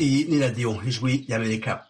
Iyi ni radiyo ijwi ry'amerika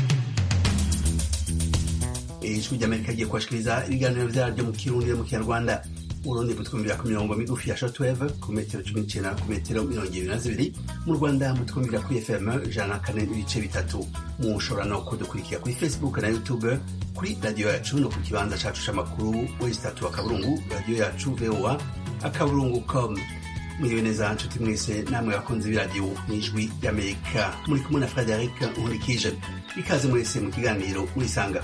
ijwi ry'amerika rigiye kubashikiriza ibiganiro vyaryo mu kirundi no mu kinyarwanda urundi mutwumvira ku mirongo migufi ya shortwave ku metero cumi n'icenda ku metero mirongo ibiri na zibiri mu rwanda mutwumvira kuri fm ijana na kane n'ibice bitatu mushobora no kudukurikira kuri facebook na youtube kuri radiyo yacu no ku kibanza cacu c'amakuru wesi tatu akaburungu radiyo yacu voa akaburungu com mwiriwe neza nshuti mwese namwe bakunzi b'iradiyo n'ijwi ry'amerika muri kumwe na frederic nkurikije ikaze mwese mu kiganiro murisanga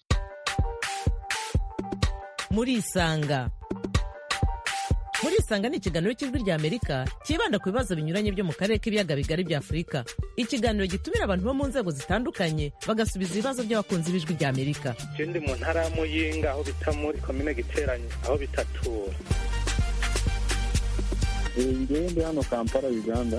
murisanga murisanga ni ikiganiro cy'ijwi rya amerika cyibanda ku bibazo binyuranye byo mu karere k'ibiyaga bigari bya afurika ikiganiro gitumira abantu bo mu nzego zitandukanye bagasubiza ibibazo by'abakunzi b'ijwi rya amerika je ndi mu ntara ya muyinga aho bita muri komine giteranye aho bitatura ngewe ndi hano kampala uganda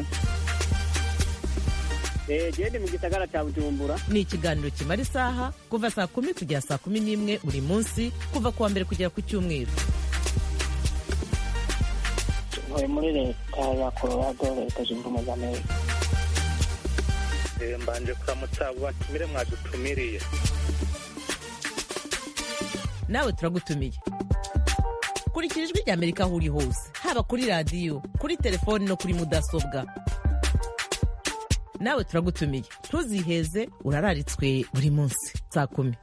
gende mu gisagara cya bujumbura ni ikiganiro kimara isaha kuva saa kumi kugera saa kumi n'imwe buri munsi kuva ku wa mbere kugera ku cyumweru ntuye muri leta ya colorado leta zunze ubumwe za amerika Eh, mbanje kuramutsa abo batumire mwadutumiriye nawe turagutumiye kurikira ijwi rya amerika aho uri hose haba kuri radiyo kuri telefoni no kuri mudasobwa nawe turagutumiye ntuziheze urararitswe buri munsi saa kumi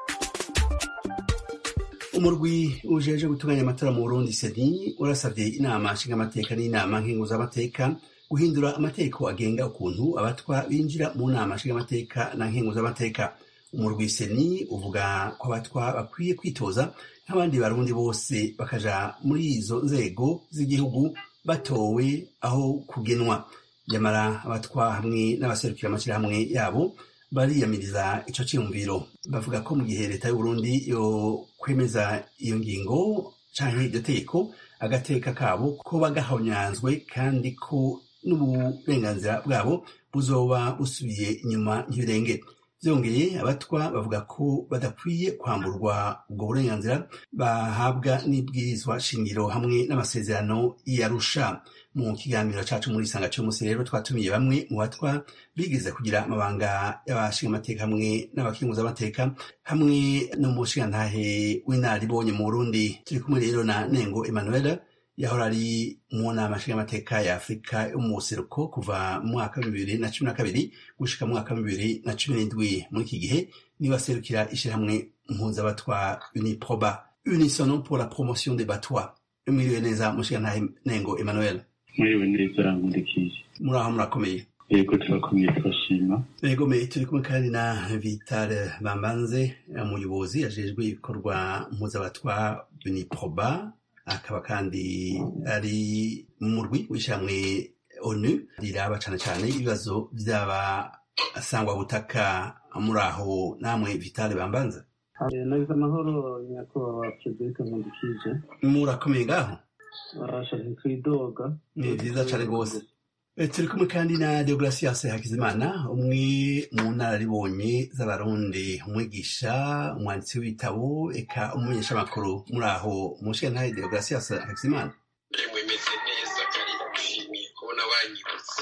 umurwi ujeje gutunganya amatora mu burundi seni urasabye inama nshingamateka n'inama nkenguzamateka guhindura amategeko agenga ukuntu abatwa binjira mu nama nshingamateka na nkenguzamateka umurwi seni uvuga ko abatwa bakwiye kwitoza nk'abandi barundi bose bakaja muri izo nzego z'igihugu batowe aho kugenwa nyamara abatwa hamwe n'abaserukira amashyirahamwe yabo bariyamiriza ico ciyumviro bavuga ko mu gihe leta y'uburundi yo kwemeza iyo ngingo canke iryo tegeko agateka kabo ko bagahonyanzwe kandi ko n'uburenganzira bwabo buzoba busubiye inyuma nk'ibirenge vyongeye abatwa bavuga ko badakwiye kwamburwa ubwo burenganzira bahabwa n'ibwirizwa shingiro hamwe n'amasezerano y'arusha mu kiganiro cacu muri isanga cy'umunsi rero twatumiye bamwe mu batwa bigeze kugira amabanga y'abashingamateka hamwe n'abakinguzamateka hamwe n'umushingantahe w'inararibonye mu burundi turi kumwe rero na nengo emmanuel yahora ari mu nama nshingamateka ya afurika yo mu buseruko kuva mu mwaka wa bibiri na cumi na kabiri gushika mu mwaka wa bibiri na cumi n'indwi muri iki gihe niwe aserukira ishyirahamwe mpuzabatwa uniproba unisono pour la promotion des batwa mwiriwe neza mushingantahe nengo emmanuel mwiriwe neza nkurikije muraho murakomeye yego turakomeye turashima Ego me turi kumwe kandi na Vital Bambanze umuyobozi ajejwe ibikorwa mpuzabatwa Uniproba akaba kandi ari mu murwi w'ishamwe ONU riraba cane cane ibibazo vy'aba sangwa butaka muri aho namwe Vital Bambanze nagize amahoro nyakubahwa perezida nkundikije murakomeye ngaho barasha ntitwidoga ni vyiza cane rwose Eh, turi kumwe kandi na Deogratias Hakizimana umwe mu nararibonye z'abarundi umwigisha umwanditsi w'ibitabo eka umumenyeshamakuru muri aho mushiyantahe Deogratias Hakizimana yemwe meze neza kandi ndagushimiye kubona wanyibutse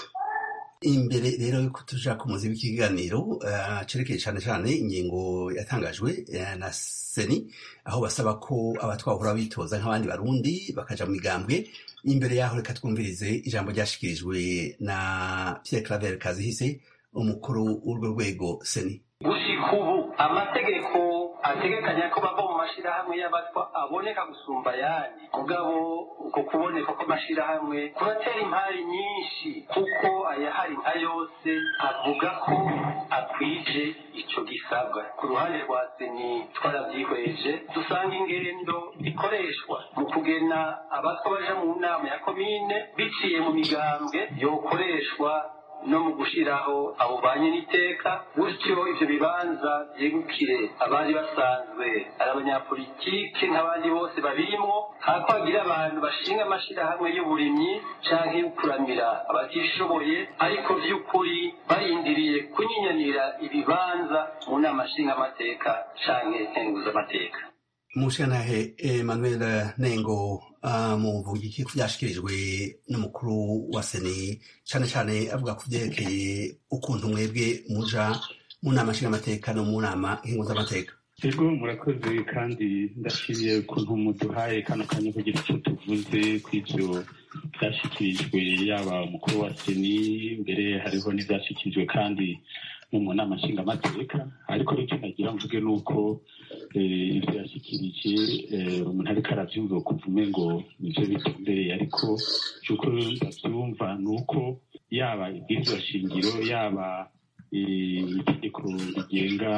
imbere rero yuko tuja ku muzi w'ikiganiro uh, cerekeye cane cane ingingo yatangajwe uh, na seni aho basaba ko abatwahora bitoza nk'abandi barundi bakaja mu migambwe imbere yaho reka twumvirize ijambo ryashikirijwe na Pierre Claver Kazihise umukuru w'urwo rwego seni gushika ubu amategeko ategekanya ko bava mu mashirahamwe y'abatwa aboneka gusumba ayandi mugabo uko kuboneka kw'amashirahamwe kuratera impari nyinshi kuko ayahari nka yose avuga ko akwije ico gisabwa ku ruhande rwa seni twaravyihweje dusanga ingendo ikoreshwa mu kugena abatwa baja mu nama ya komine biciye mu migambwe yokoreshwa no mu gushiraho abo banye n'iteka gutyo ivyo bibanza vyegukire abari basanzwe ari abanyapolitike nk'abandi bose babirimwo hako hagira abantu bashinga amashirahamwe y'uburimyi canke y'ukuramira abatishoboye ariko vy'ukuri barindiriye kunyinyanira ibibanza mu nama nshingamateka canke nkenguzamateka mushiyantahe Emmanuel Nengo muvuga iki ko byashyikirijwe n'umukuru wa seni cyane cyane avuga ku byerekeye ukuntu mwebwe muja mu nama nshingamateka no mu nama z'amateka ego murakoze kandi ndashimiye ukuntu muduhaye kano kanya kugira icyo tuvuze ku ibyo byashyikirijwe yaba umukuru wa seni mbere hariho n'ibyashyikirijwe kandi no mu nama nshingamateka ariko icyo nagira mvuge ni uko ibyo yashyikirije umuntu ariko arabyumva kuvume ngo nibyo bitumbereye ariko cy'uko ndabyumva ni uko yaba ibwirizwa shingiro yaba itegeko rigenga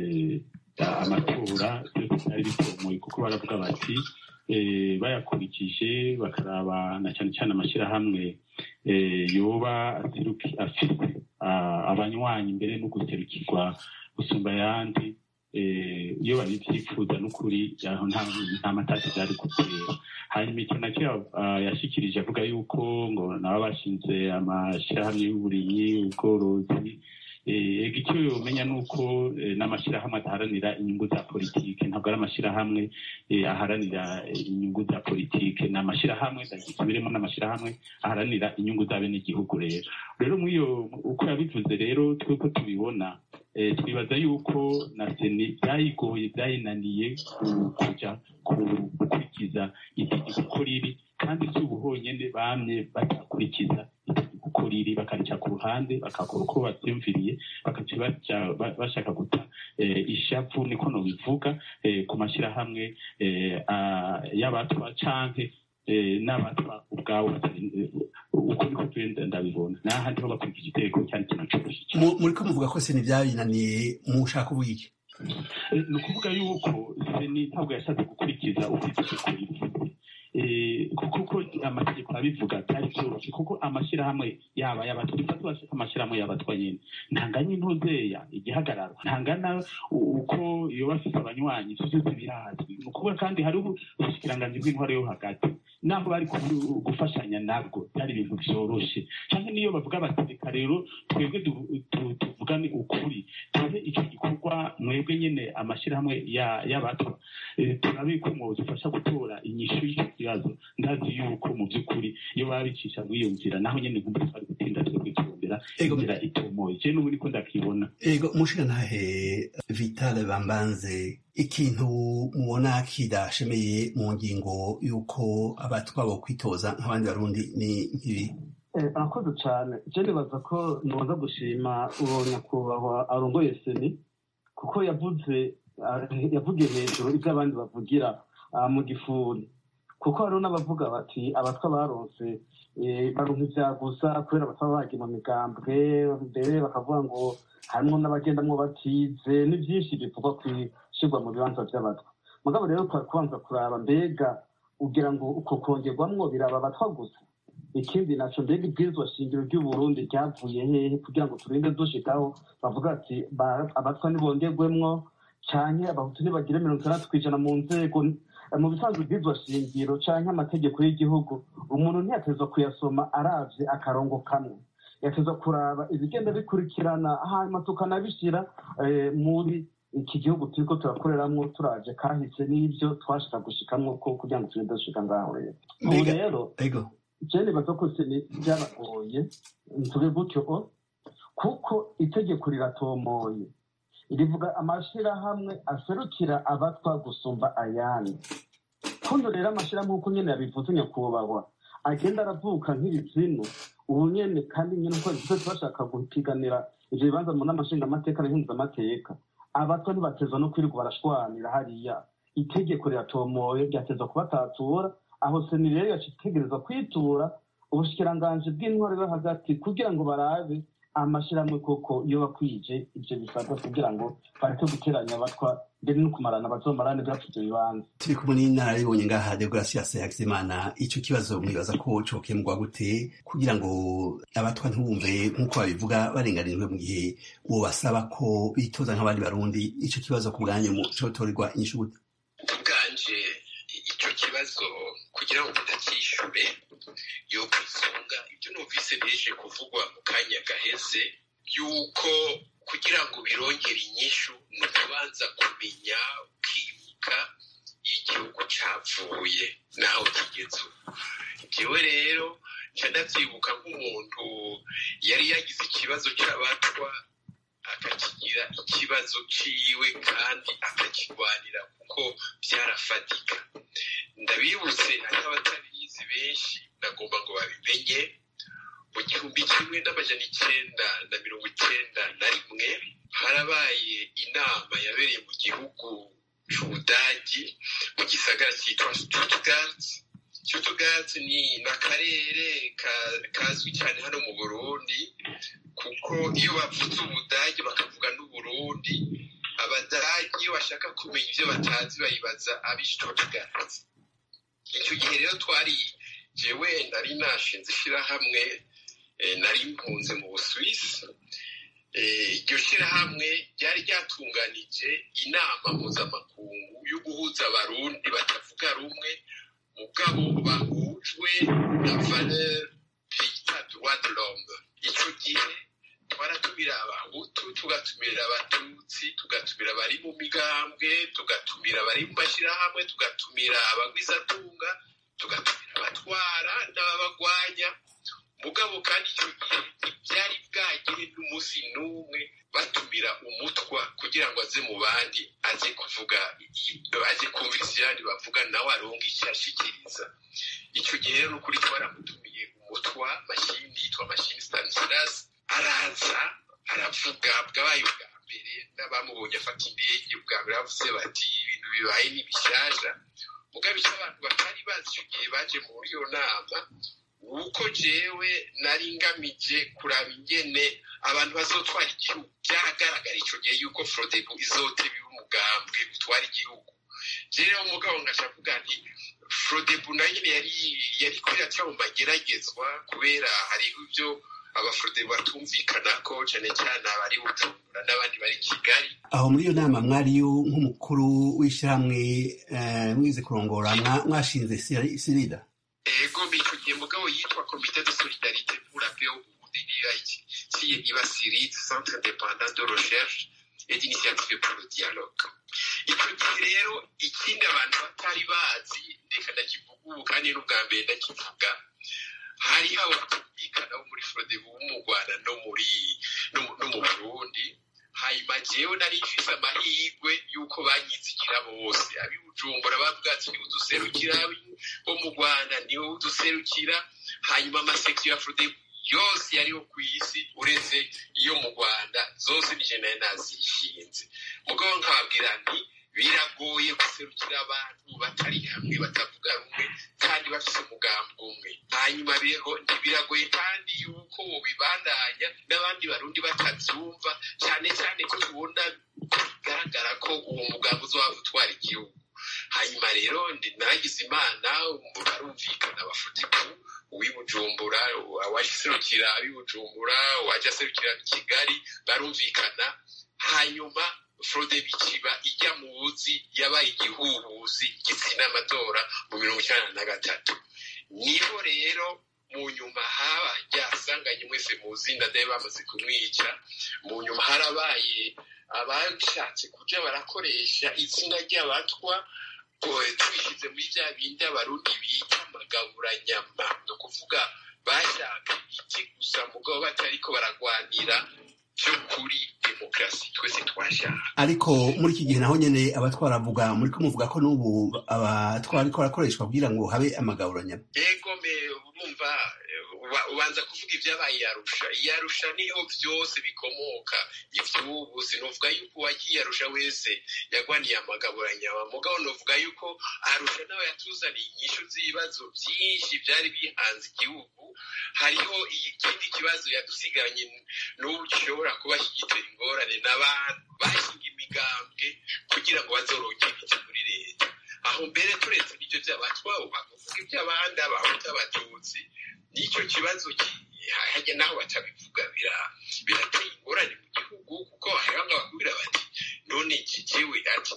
amatora byose byari bitomoye kuko baravuga bati bayakurikije bakaraba na cyane cyane amashyirahamwe yoba afite abanywanyi mbere no guserukirwa gusumba ayandi iyo babibyifuza n'ukuri nta matasi byari gutera hanyuma icyo nacyo yashyikirije avuga yuko ngo nabo bashinze amashyirahamwe y'uburimyi ubworozi icyo umenya ni uko n'amashyirahamwe adaharanira inyungu za politiki ntabwo ari amashyirahamwe aharanira inyungu za politiki ni amashyirahamwe birimo n'amashyirahamwe aharanira inyungu za bene igihugu rero rero iyo uko yabivuze rero twuko tubibona twibaza yuko na seni byayigoye byayinaniye kujya gukurikiza itegeko uko riri kandi si ubu honyine bamye badakurikiza itegeko uko riri bakarica ku ruhande bagakora uko babyumviriye bakaca bashaka guta ishavu niko nobivuga ku mashyirahamwe y'abatwa canke n'abatwa ubwawo uko niko tugenda ndabibona n'ahandi ho bakurikije itegeko cyane kinacuruje muri ko muvuga ko seni byabinaniye mushaka ubuga iki ni ukuvuga yuko seni ntabwo yashatse gukurikiza uko itegeko rivuze kuko amategeko abivuga byari byoroshye kuko amashyirahamwe yaba y'abatwa dufate bashaka amashyirahamwe y'abatwa nyine ntanganya intuzeya igihagararo ntangana uko iyo bafite abanywanyi ibyo byose birazwi ni ukuvuga kandi hari ubushikiranganji bw'intwaro yo hagati naho bari gufashanya nabwo byari ibintu byoroshye cyangwa niyo bavuga bati reka rero twebwe tuvugane ukuri tuhe icyo gikorwa mwebwe nyine amashyirahamwe y'abatwa turabe ko mwodufasha gutora inyishu y'icyo kibazo ndazi yuko mu by'ukuri iyo baba bicisha muri iyo nzira naho nyine nkumva twari gutinda twebwe turondera inzira itomoye je n'ubu niko ndakibona ego mushigantahe vitale bambanze ikintu mubona kidashemeye mu ngingo y'uko abatwa bo kwitoza nk'abandi barundi ni nk'ibi arakoze cyane je nibaza ko noza gushima uwo nyakubahwa arongoye seni kuko yavuze yavugiye hejuru ibyo abandi bavugira mu gifuri kuko hariho n'abavuga bati abatwa baronse baronka ibya gusa kubera abatwa bagiye mu migambwe mbere bakavuga ngo harimo n'abagendamwo batize ni byinshi bivugwa ku ishyirwa mu bibanza by'abatwa mugabo rero kubanza kuraba mbega ugira ngo uko kongerwamwo biraba abatwa gusa ikindi naco mbega ibwirizwa shingiro ry'uburundi ryavuye hehe kugira ngo turinde dushikaho bavuga ati abatwa ntibongerwemwo canke abahutu ntibagire mirongo itandatu kw'ijana mu nzego mu bisanzwe bw'iryo shingiro canke amategeko y'igihugu umuntu ntiyatezwa kuyasoma aravye akarongo kamwe yatezwa kuraba ibigenda bikurikirana hanyuma tukanabishira muri iki gihugu turiko turakoreramwo turaje kahise n'ivyo twashaka gushikamwo ko kugira ngo turinde dushika ngaho rero ubu rero je nibaza ko byabagoye ntuge gutyo kuko itegeko riratomoye rivuga amashyirahamwe aserukira abatwa gusumba ayandi kundo rero amashyirahamwe nk'uko nyine yabivuze nyakubahwa agenda aravuka nk'ibizinu ubu nyene kandi nyine uko bivuze bashaka gupiganira ivyo bibanza mu nama nshingamateka n'impuzamateka abatwa ntibatezwa no kwirirwa barashwanira hariya itegeko riratomoye ryatezwa kubatatura aho seni rero yaca itegereza kwitura ubushikiranganji bw'intwaro yo hagati kugira ngo barabe amashyirahamwe koko iyo bakwije ibyo bisabwa kugira ngo bareke guteranya abatwa mbere no kumarana bazomarane bwacu ibyo bibanza turi kumwe n'inararibonye ngaha deogratias hakizimana ico kibazo mwibaza ko cokemurwa gute kugira ngo abatwa ntibumve nk'uko babivuga barenganijwe mu gihe uwo basaba ko bitoza nk'abandi barundi ico kibazo ku bwanyu cotorerwa inyishu gute ubwanje ico kibazo kugira ngo utakishure yuko isonga ibyo numvise bije kuvugwa mu kanya gaheze yuko kugira ngo birongere inyishu ni ukubanza kumenya ukibuka igihugu cavuye naho kigeze ubu jewe rero nca ndavyibuka nk'umuntu yari yagize ikibazo c'abatwa akakigira ikibazo ciwe kandi akakigwanira kuko vyarafatika ndabibutse hariho abatabizi benshi nagomba ngo babimenye mu gihumbi kimwe n'amajana icenda na mirongo icenda na rimwe harabaye inama yabereye mu gihugu c'ubudagi mu gisagara citwa stuttgart stuttgart ni n'akarere kazwi cyane hano mu burundi kuko iyo bavuze ubudagi bakavuga n'uburundi abadagi iyo bashaka kumenya ibyo batazi bayibaza ab'i stuttgart icyo gihe rero twari jewe nari nashinze ishyirahamwe nari mpunze mu busuwisi iryo shyirahamwe ryari ryatunganije inama mpuzamakungu yo guhuza abarundi batavuga rumwe mugabo bahujwe na valeur bita droit de l'homme icyo gihe twaratumira abahutu tugatumira abatutsi tugatumira abari mu migambwe tugatumira abari mu mashyirahamwe tugatumira abagwizatunga tugatumira abatwara n'ababagwanya mugabo kandi icyo gihe ntibyari bwagire n'umunsi n'umwe batumira umutwa kugira ngo aze mu bandi aze kuvuga aze kumviriza ibyandi bavuga nawe aronga icyo ashikiriza icyo gihe rero n'ukuri twaramutumiye umutwa mashini yitwa mashini stanislas araza aravuga bwabaye ubwa mbere n'abamubonye afata indege bwa mbere bavuze bati ibintu bibaye ni bishyashya mugabo icyo abantu batari bazi icyo gihe baje muri iyo nama uko jewe nari ngamije kuraba ingene abantu bazotwara igihugu byaragaragara icyo gihe yuko frodebu izoteba umugambwe utwara igihugu rero umugabo ngashavuga nti frodebu nayo nyine yari yari kwiraca mu mageragezwa kubera hariho ibyo abafrodebu batumvikana ko cyane cyane abari bujumbura n'abandi bari kigali aho muri iyo nama mwariyo nk'umukuru w'ishyirahamwe mwize kurongora mwashinze sirida ego icyo gihe mugabo yitwa komite de solidarite pour la paix au burundi niyo iba sirit centre independant de recherche et d'initiative pour le dialogue icyo gihe rero ikindi abantu batari bazi reka ndakivuga ubu kandi n'ubwa mbere ndakivuga hariho abatumvikana bo muri frodebu bo mu rwanda no muri no mu burundi hanyuma jewe nari mfise amahirwe y'uko banyizikira bose ab'i bujumbura bavuga ati niwe uduserukira bo mu rwanda niwe uduserukira hanyuma amasekisiyo ya frodebu yose yariho ku isi uretse iyo mu rwanda zose nije nayo nazishinze mugabo nkababwira nti biragoye guserukira abantu batari hamwe batavuga rumwe kandi bafite umugambi umwe hanyuma rero ntibiragoye kandi yuko bibandanya n'abandi barundi batabyumva cyane cyane ko tubona bigaragara ko uwo mugambi uzaba utwara igihugu hanyuma rero nagize imana barumvikana bafutiku uw'ibujumbura uwaje aserukira ab'ibujumbura uwaje aserukira kigali barumvikana hanyuma frode bikiba ijya mu buzi yabaye igihuhuzi gitsina amatora mu mirongo icyenda na gatatu niho rero mu nyuma haba ryasanganye mwese muzi ndadaye bamaze kumwica mu nyuma harabaye abashatse kuja barakoresha izina ry'abatwa twishyize muri bya bindi abarundi bita amagaburanyama ni ukuvuga bashaka iki gusa mugabo batariko baragwanira by'ukuri demokarasi twese twashaka ariko muri iki gihe naho nyene abatwaravuga muri ko muvuga ko n'ubu abatwara ariko barakoreshwa kugira ngo habe amagaburanyama ego me urumva ubanza kuvuga ibyabaye iyarusha iyarusha niho byose bikomoka ivy'ubu sinuvuga yuko uwagiye arusha wese yagwaniye amagaburanyama mugabo novuga yuko arusha nawe yatuzaniye inyishu z'ibibazo byinshi byari bihanze igihugu hariho ikindi kibazo yadusigaranye n'ubu gishobora kuba kigitera ingorane n'abantu bashinga imigambwe kugira ngo bazorongere ibiti muri leta aho mbere turetse n'ibyo by'abatwawe bakavuga iby'abandi abahuta abatutsi n'icyo kibazo hajya naho batabivuga birateye ingorane mu gihugu kuko hariho nk'abakubwira bati none kigiwe ati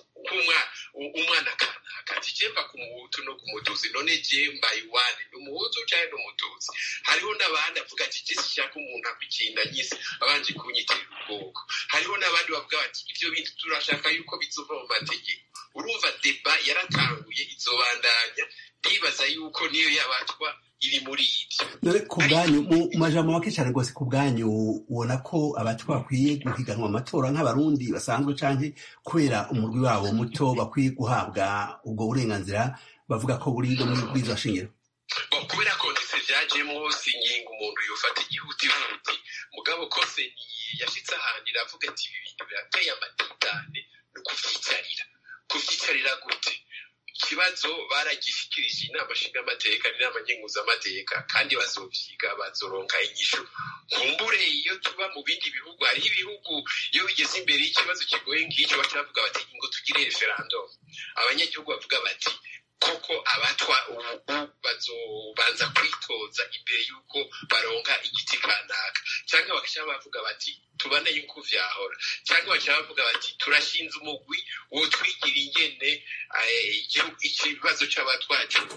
umwana kanaka ati jemba ku muhutu no ku mutuzi none jemba iwane ni umuhutu cyangwa ni umututsi hariho n'abandi avuga ati jesi shaka umuntu akwikinda nyise abanje kunyitera ubwoko hariho n'abandi bavuga bati ibyo bintu turashaka yuko bizova mu mategeko urumva deba yaratanguye izobandanya ndibaza yuko niyo yabatwa iri muri ibyo dore ku bwanyu mu majambo make cyane rwose ku bwanyu ubona ko abatwa bakwiye guhiganwa amatora nk'abarundi basanzwe canke kubera umurwi wabo muto bakwiye guhabwa ubwo burenganzira bavuga ko buri no muri bwiza shingiro Bon, kubera ko ndetse vyajemwo singinga umuntu yofata igihutihuti mugabo kose ni yashitse ahantu iravuga ati ibi bintu birateye amadidane ni ukuvyicarira kuvyicarira gute ikibazo baragishikirije inama nshingamateka n'inama nkenguzamateka kandi bazovyiga bazoronka inyishu kumbure iyo tuba mu bindi bihugu hariho ibihugu iyo bigeze imbere y'ikibazo kigoye ng'icyo baca bavuga bati ngo tugire referendum abanyagihugu bavuga bati koko abatwa ubu bazobanza kwitoza imbere y'uko baronka igiti kanaka cyangwa bagaca bavuga bati tubane yuko vyahora cyangwa baca bavuga bati turashinze umugwi wo twigira ingene eh, igihugu- ikibazo c'abatwa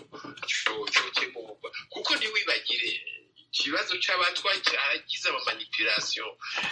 co- cokemurwa kuko ntiwibagire ikibazo c'abatwa cyagize amamanipulation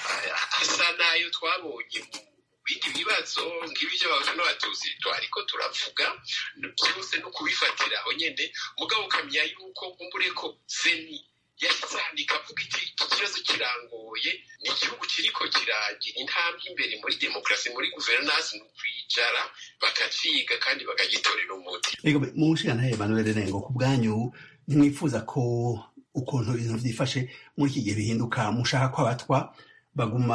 eh, asa n'ayo twabonye mu bindi bibazo nk'ibi by'abahutu n'abatutsi twariko turavuga byose no kubifatira aho nyene mugabo ukamenya yuko kumbure ko seni yahise handika avuga iti iki kibazo kirangoye ni igihugu kiriko kiragira intambwe imbere muri demokarasi muri guverinansi ni ukwicara bakaciga kandi bakagitorera umuti Ego mu nshingantahe Emmanuel Rengo ku bwanyu ntimwifuza ko ukuntu ibintu vyifashe muri iki gihe bihinduka mushaka ko abatwa baguma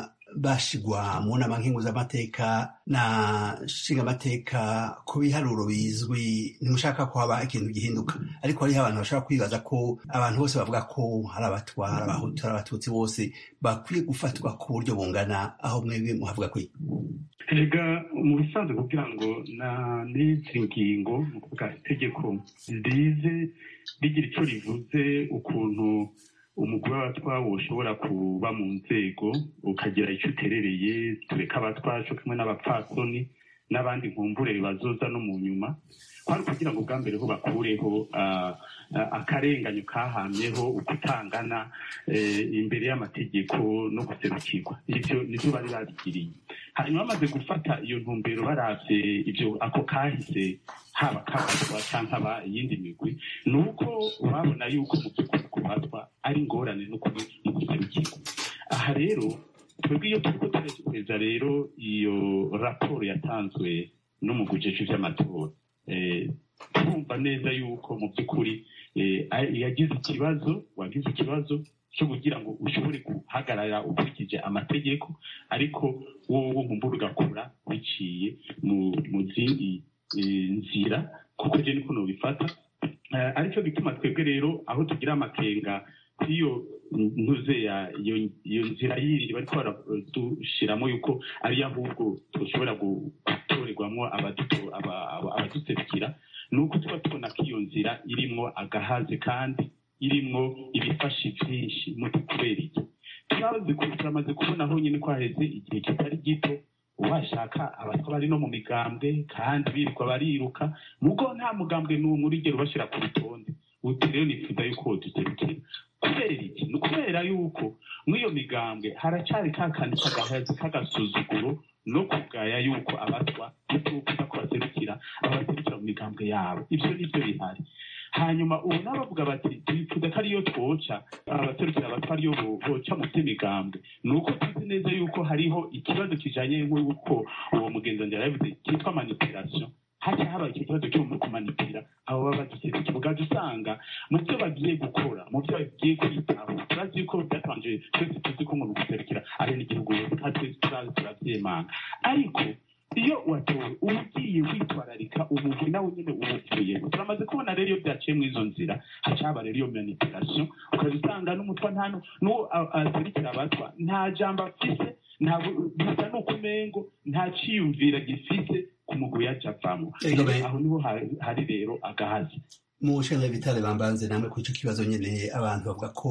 bashigwa mu nama nkenguzamateka na nshingamateka ku biharuro bizwi ntimushaka ko haba ikintu gihinduka ariko hariho abantu bashobora kwibaza ko abantu bose bavuga ko hari abatwa hari abahutu hari abatutsi bose bakwiye gufatwa ku buryo bungana aho mwebwe muhavuga kwi erega mu bisanzwe kugira ngo na n'izi ngingo ni ukuvuga itegeko rize rigira icyo rivuze ukuntu umugore w'abatwa woshobora kuba mu nzego ukagira icyo uterereye tureka abatwa cyo kumwe n'abapfasoni n'abandi nkumbure bazoza no mu nyuma kwari kugira ngo bwa mbere ho bakureho ah, ah, akarenganyo kahamyeho ukutangana eh, imbere y'amategeko no guserukirwa ivyo nivyo bari babigiriye hanyuma bamaze gufata iyo ntumbero baravye ivyo ako kahise haba kabatwa canke aba iyindi migwi ni uko babona yuko mu by'ukuri kubatwa ari ingorane no kubi- no guserukirwa aha rero twebwe iyo turiko turekereza rero iyo raporo yatanzwe n'umugujeje vy'amatora eh, turumva neza yuko mu by'ukuri eh, a- yagize ikibazo wagize ikibazo cyo kugira ngo ushobore guhagarara ukurikije amategeko ariko wowe nkumbura ugakora biciye mu mu zindi eh, nzira kuko je niko nobifata Eh, aricyo gituma twebwe rero aho tugira amakenga kw'iyo ntuze ya iyo iyo nzira yindi bariko baradushiramo yuko ariyo ahubwo dushobora gu- gutorerwamwo abaduto- aba- aba- abaduserukira ni uko tuba tubona ko iyo nzira irimwo agahazi kandi irimwo ibifashi vyinshi muti kubera iki turazi ku- turamaze kubona aho nyine ko haheze igihe kitari gito washaka abatwa bari no mu migambwe kandi birirwa bariruka mugo nta mugambwe n'umwe urigera ubashira ku rutonde uti rero nifuza yuko woduserukira kubera iki ni ukubera yuko mw'iyo migambwe haracari ka kandi k'agahazi k'agasuzuguro no kugaya yuko abatwa bitukuza ko baserukira abaserukira mu migambwe yabo ivyo nivyo bihari hanyuma ubu nabo bavuga bati twifuza ko ariyo twoca abaserukira abatwa ariyo bo- boca mu vy'imigambwe ni uko tuzi neza yuko hariho ikibazo kijanye nk'uko uwo mugenzi yabivuze cyitwa manipulation haca habaye icyo kibazo cyo mu kumanipira abo baba baduserukira ugaca usanga mu byo bagiye gukora mu byo bagiye kwitaho turazi yuko byatanje twese tuzi ko umuntu guserukira ari n'igihugu twese turazi turavyemanga ariko iyo watowe uba ugiye witwararika umugwi nawe nyine uwupfuyemo turamaze kubona rero iyo byaciye mu izo nzira haca haba rero iyo manipulation ukaza usanga n'umutwa nta nu- n'uwo a- aserukira abatwa nta jambo afise nta bu- bisa n'uko umengo nta ciyumvira gifise ku mugwi yaca avamwo Ego be. aho niho hari- hari rero agahazi mu nshinga bitare bambanze namwe kuri icyo kibazo nyine abantu bavuga ko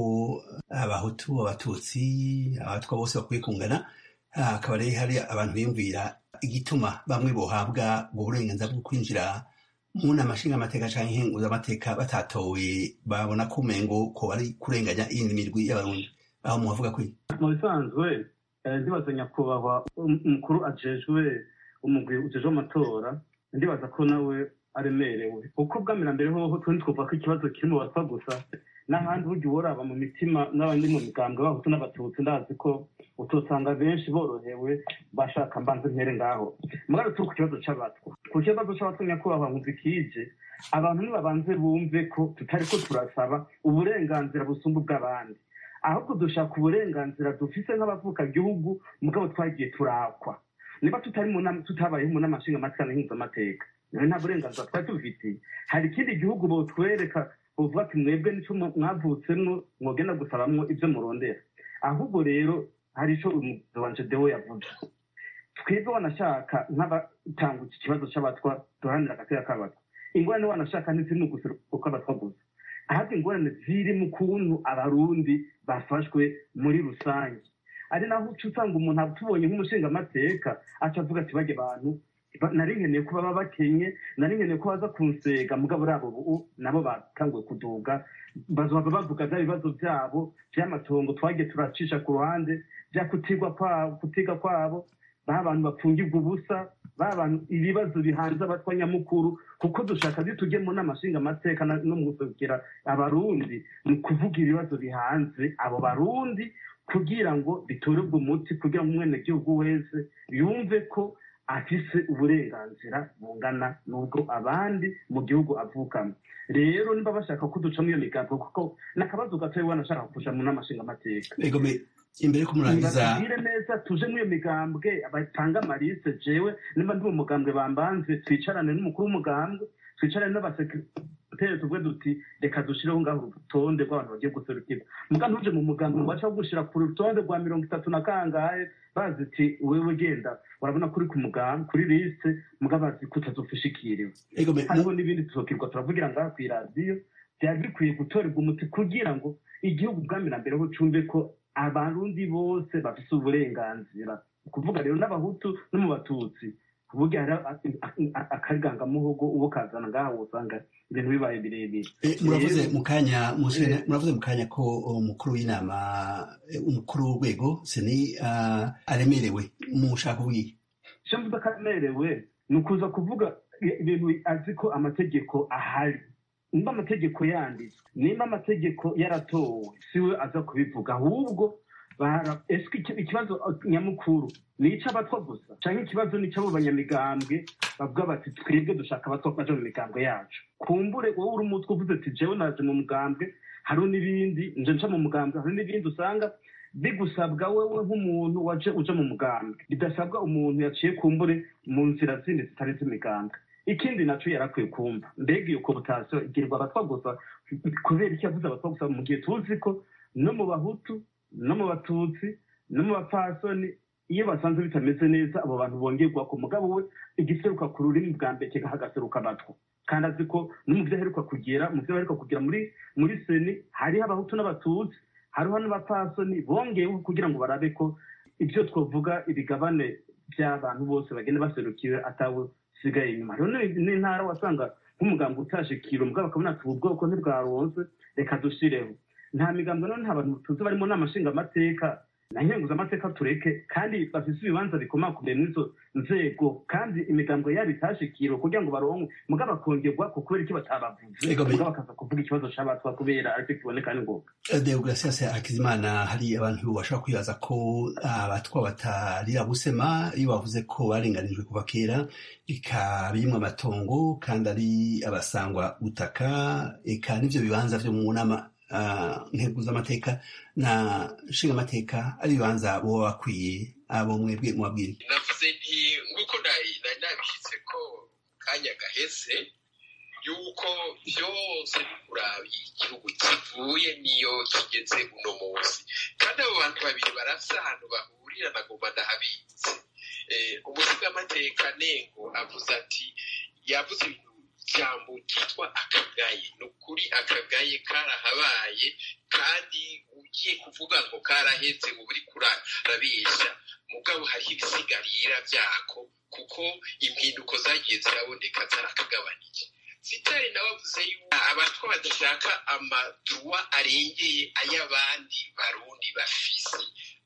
abahutu abatutsi abatwa bose bakwiye kungana Ah, akaba rero hari abantu biyumvira igituma bamwe bohabwa ubwo burenganzira bwo kwinjira mu nama nshingamateka canke nkenguzamateka batatowe babona ko umengo ko bari kurenganya iyindi mirwi y'abarundi aho muhavuga kwi mu bisanzwe eh, ndibaza nyakubahwa um- umukuru ajejwe umugwi ujeje amatora ndibaza ko nawe aremerewe uko bwamira mbere hoho twe ntitwumva ko ikibazo kiri mu batwa gusa n'ahandi burya uworaba mu mitima n'abandi mu migambwe bahutu n'abatutsi ndazi ko utosanga benshi borohewe bashaka mbanze ntere ngaho mugabo turi ku kibazo c'abatwa ku kibazo c'abatwa nyakubahwa nkumva ikije abantu nibabanze bumve ko tutariko turasaba uburenganzira busumba ubw'abandi ahubwo dushaka uburenganzira dufise nk'abavuka gihugu mugabo twagiye turakwa niba tutari mu nama tutabayeho mu nama nshingamateka na mpuzamamateka nawe nta burenganzira twari tubifitiye hari ikindi gihugu botwereka buvuga ati mwebwe nico mwavutsemwo mwogenda gusabamwo ibyo murondera ahubwo rero hari ico umuyobozi wanje dewo yavuze twebwe wanashaka nk'abatanga iki kibazo c'abatwa duharanira agateka k'abatwa ingorane wanashaka ntiziri mu guseruka abatwa gusa ahubwo ingorane ziri mu kuntu abarundi bafashwe muri rusange ari naho uca usanga umuntu atubonye nk'umushingamateka aca avuga ati bajya abantu nari nkeneye ko baba bakenye nari nkeneye ko baza kunsega mugabo rabo ubu nabo batanguye kuduga bazoba bavuga bya bibazo byabo by'amatongo twagiye turacisha ku ruhande bya kutigwa kwabo kutiga kwabo ba bantu bapfungirwa ubusa ba bantu ibibazo bihanze abatwa nyamukuru kuko dushaka zitujye mu nama nshingamateka no mu gusukira abarundi ni ukuvuga ibibazo bihanze abo barundi kugira ngo bitorerwe umuti kugira ngo umwenegihugu wese yumve ko afise uburenganzira bungana n'ubwo abandi mu gihugu avukamo rero niba bashaka ko duca muri iyo migambi kuko n'akabazo gatoya wanashaka kuja mu nama nshingamateka imbere ko murangiza batubwire neza tuje muri iyo migambwe batanga amarise jewe niba ndi mu mugambwe bambanze twicarane n'umukuru w'umugambwe twicarane n'abasekreteri tuvuge duti reka dushireho ngaho urutonde rw'abantu bagiye guserukirwa muga ntuje mu mugambwe ngo baca gushira ku rutonde rwa mirongo itatu na kangahe bazi iti wewe genda urabona kuri ku mugambwe kuri liste muga bazi ko utazofishikiriwe hariho n'ibindi tuzokirwa turavugira ngaho kw'iradiyo byari bikwiye gutorerwa umuti kugira ngo igihugu bwamira mbere ho cumve ko abarundi bose bafise uburenganzira kuvuga rero n'abahutu no mu batutsi kuburya hari akarigangamuhogo uwo kazana ngaho usanga ibintu bibaye birebire muravuze mu kanya muravuze mu kanya ko umukuru w'inama umukuru w'urwego seni aremerewe mushaka ubwiye icyo mvuze ko aremerewe ni ukuza kuvuga ibintu azi ko amategeko ahari nimba amategeko yanditswe nimba amategeko yaratowe siwe aza kubivuga ahubwo ese ikibazo nyamukuru ni icy'abatwa gusa cyangwa ikibazo ni icy'abo banyamigambwe bavuga bati twebwe dushaka abatwa baje mu migambwe yacu kumbure wowe uri umutwe uvuze ati jewe naje mu mugambwe hariho n'ibindi nje nca mu mugambwe hari n'ibindi usanga bigusabwa wewe nk'umuntu waje uje mu mugambwe bidasabwa umuntu yaciye kumbure mu nzira zindi zitari z'imigambwe ikindi naco yarakwiye kumva mbega iyo koputasiyo igirirwa abatwa gusa kubera icyo yavuze abatwa gusa mu gihe tuzi ko no mu bahutu no mu batutsi no mu bapfasoni iyo basanze bitameze neza abo bantu bongerwa ku mugabo we igiseruka ku rurimi bwa mbere kigaha agaseruka abatwa kandi azi ko no mu byo aheruka kugera mu byo aheruka kugera muri muri seni hariho abahutu n'abatutsi hariho n'abapfasoni bongeyeho kugira ngo barabe ko ibyo twavuga ibigabane by'abantu bose bagenda baserukiwe atawe usigaye inyuma rero n'intara wasanga nk'umuganga utashe kiro mugabo akabona ati ubu bwoko ntibwaronse reka dushireho nta migambo none nta bantu tuzi barimo n'amashingamateka na nkenguzamateka tureke kandi bafise ibibanza bikomakomeye muri izo nzego kandi imigambo yabo itashikiriwe kugira ngo baronke mugabo bakongerwa ku kubera icyo batabavuze mugabo bakaza kuvuga ikibazo c'abatwa kubera aricyo kiboneka ni ngombwa deograsias hakizimana hari abantu bashobora kwibaza ko abatwa batarira gusema iyo bavuze ko barenganijwe kuva kera eka birimwo amatongo kandi ari abasangwa gutaka eka n'ivyo bibanza vyo mu nama ntego z'amateka na nshingamateka ari ibibanza boba bakwiye abo mwebwe mubabwire navuze nti nk'uko nari nabishyitse ko kanya gaheze yuko byose kuraba igihugu kivuye niyo kigeze uno munsi kandi abo bantu babiri barafise ahantu bahurira nagomba ndahabitse umusigamateka nengo avuze ati yavuze ibintu ijambo ryitwa akagaye ni ukuri akagaye karahabaye kandi ugiye kuvuga ngo karahetse uba uri kurabesha mugabo hariho ibisigarira byako kuko impinduko zagiye ziraboneka zarakagabanije sitari nawe avuze yuko abatwa badashaka amaduwa arengeye ay'abandi barundi bafise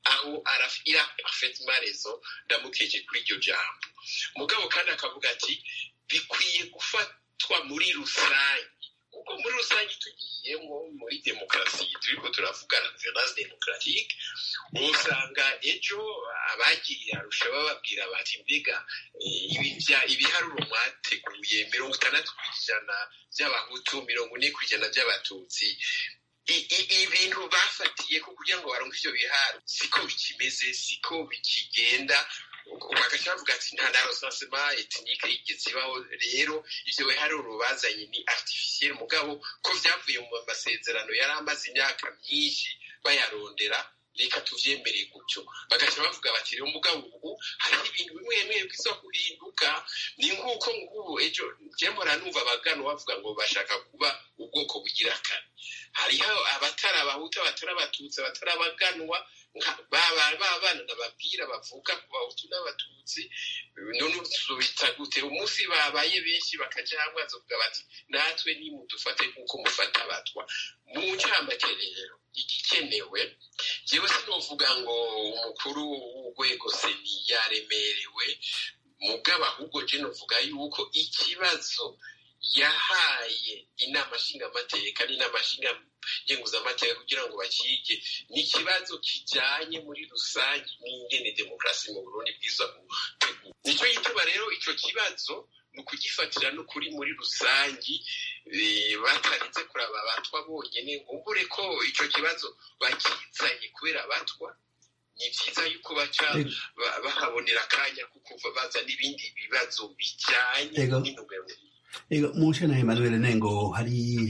aho ira parfaitement raison ndamukeje kuri iryo jambo mugabo kandi akavuga ati bikwiye gufatwa muri rusange kuko muri rusange tugiyemo muri demokarasi turiko turavuga reference démocratique usanga ejo abagiye arusha bababwira bati mbega ibiharuro mwateguye mirongo itandatu ku ijana by'abahutu mirongo ine ku ijana by'abatutsi ibintu bafatiye ko kugira ngo baronke ivyo biharo siko bikimeze siko bikigenda bagaca bavuga ati nta na recensement ethnique yigeze ibaho rero ivyo biharuro bazanye ni artificiel mugabo ko vyavuye mu masezerano yari amaze imyaka myinshi bayarondera reka tuvyemere gutyo bagaca bavuga bati rero mugabo ubu hariho ibintu bimwe bimwe biza guhinduka ni nk'uko ngubu ejo jemora numva abagano bavuga ngo bashaka kuba ubwoko bugira kane hariho abatari abahutu abatari abatutsi abatari abaganwa babana ndababwira bavuka ku bahutu n'abatutsi none tubita gute umunsi babaye benshi bakaja hamwe bazovuga bati natwe nimudufate nk'uko mufata abatwa mu ncamake rero igikenewe jewe sinovuga ngo umukuru w'urwego seni yaremerewe mugabo ahubwo je novuga yuko ikibazo yahaye inama nshingamateka n'inama ngenguzamateka kugira ngo bakige ni ikibazo kijanye muri rusange n'ingene demokarasi mu burundi bwiza gutegura nico gituma rero ico kibazo ni ukugifatira n'ukuri muri rusangi batarinze kuraba abatwa bonyene nkubure ko ico kibazo bakizanye kubera abatwa ni vyiza yuko baca bahabonera akanya kukuva baza n'ibindi bibazo bijanye n'intumbero ego mushana Emmanuel Nengo hari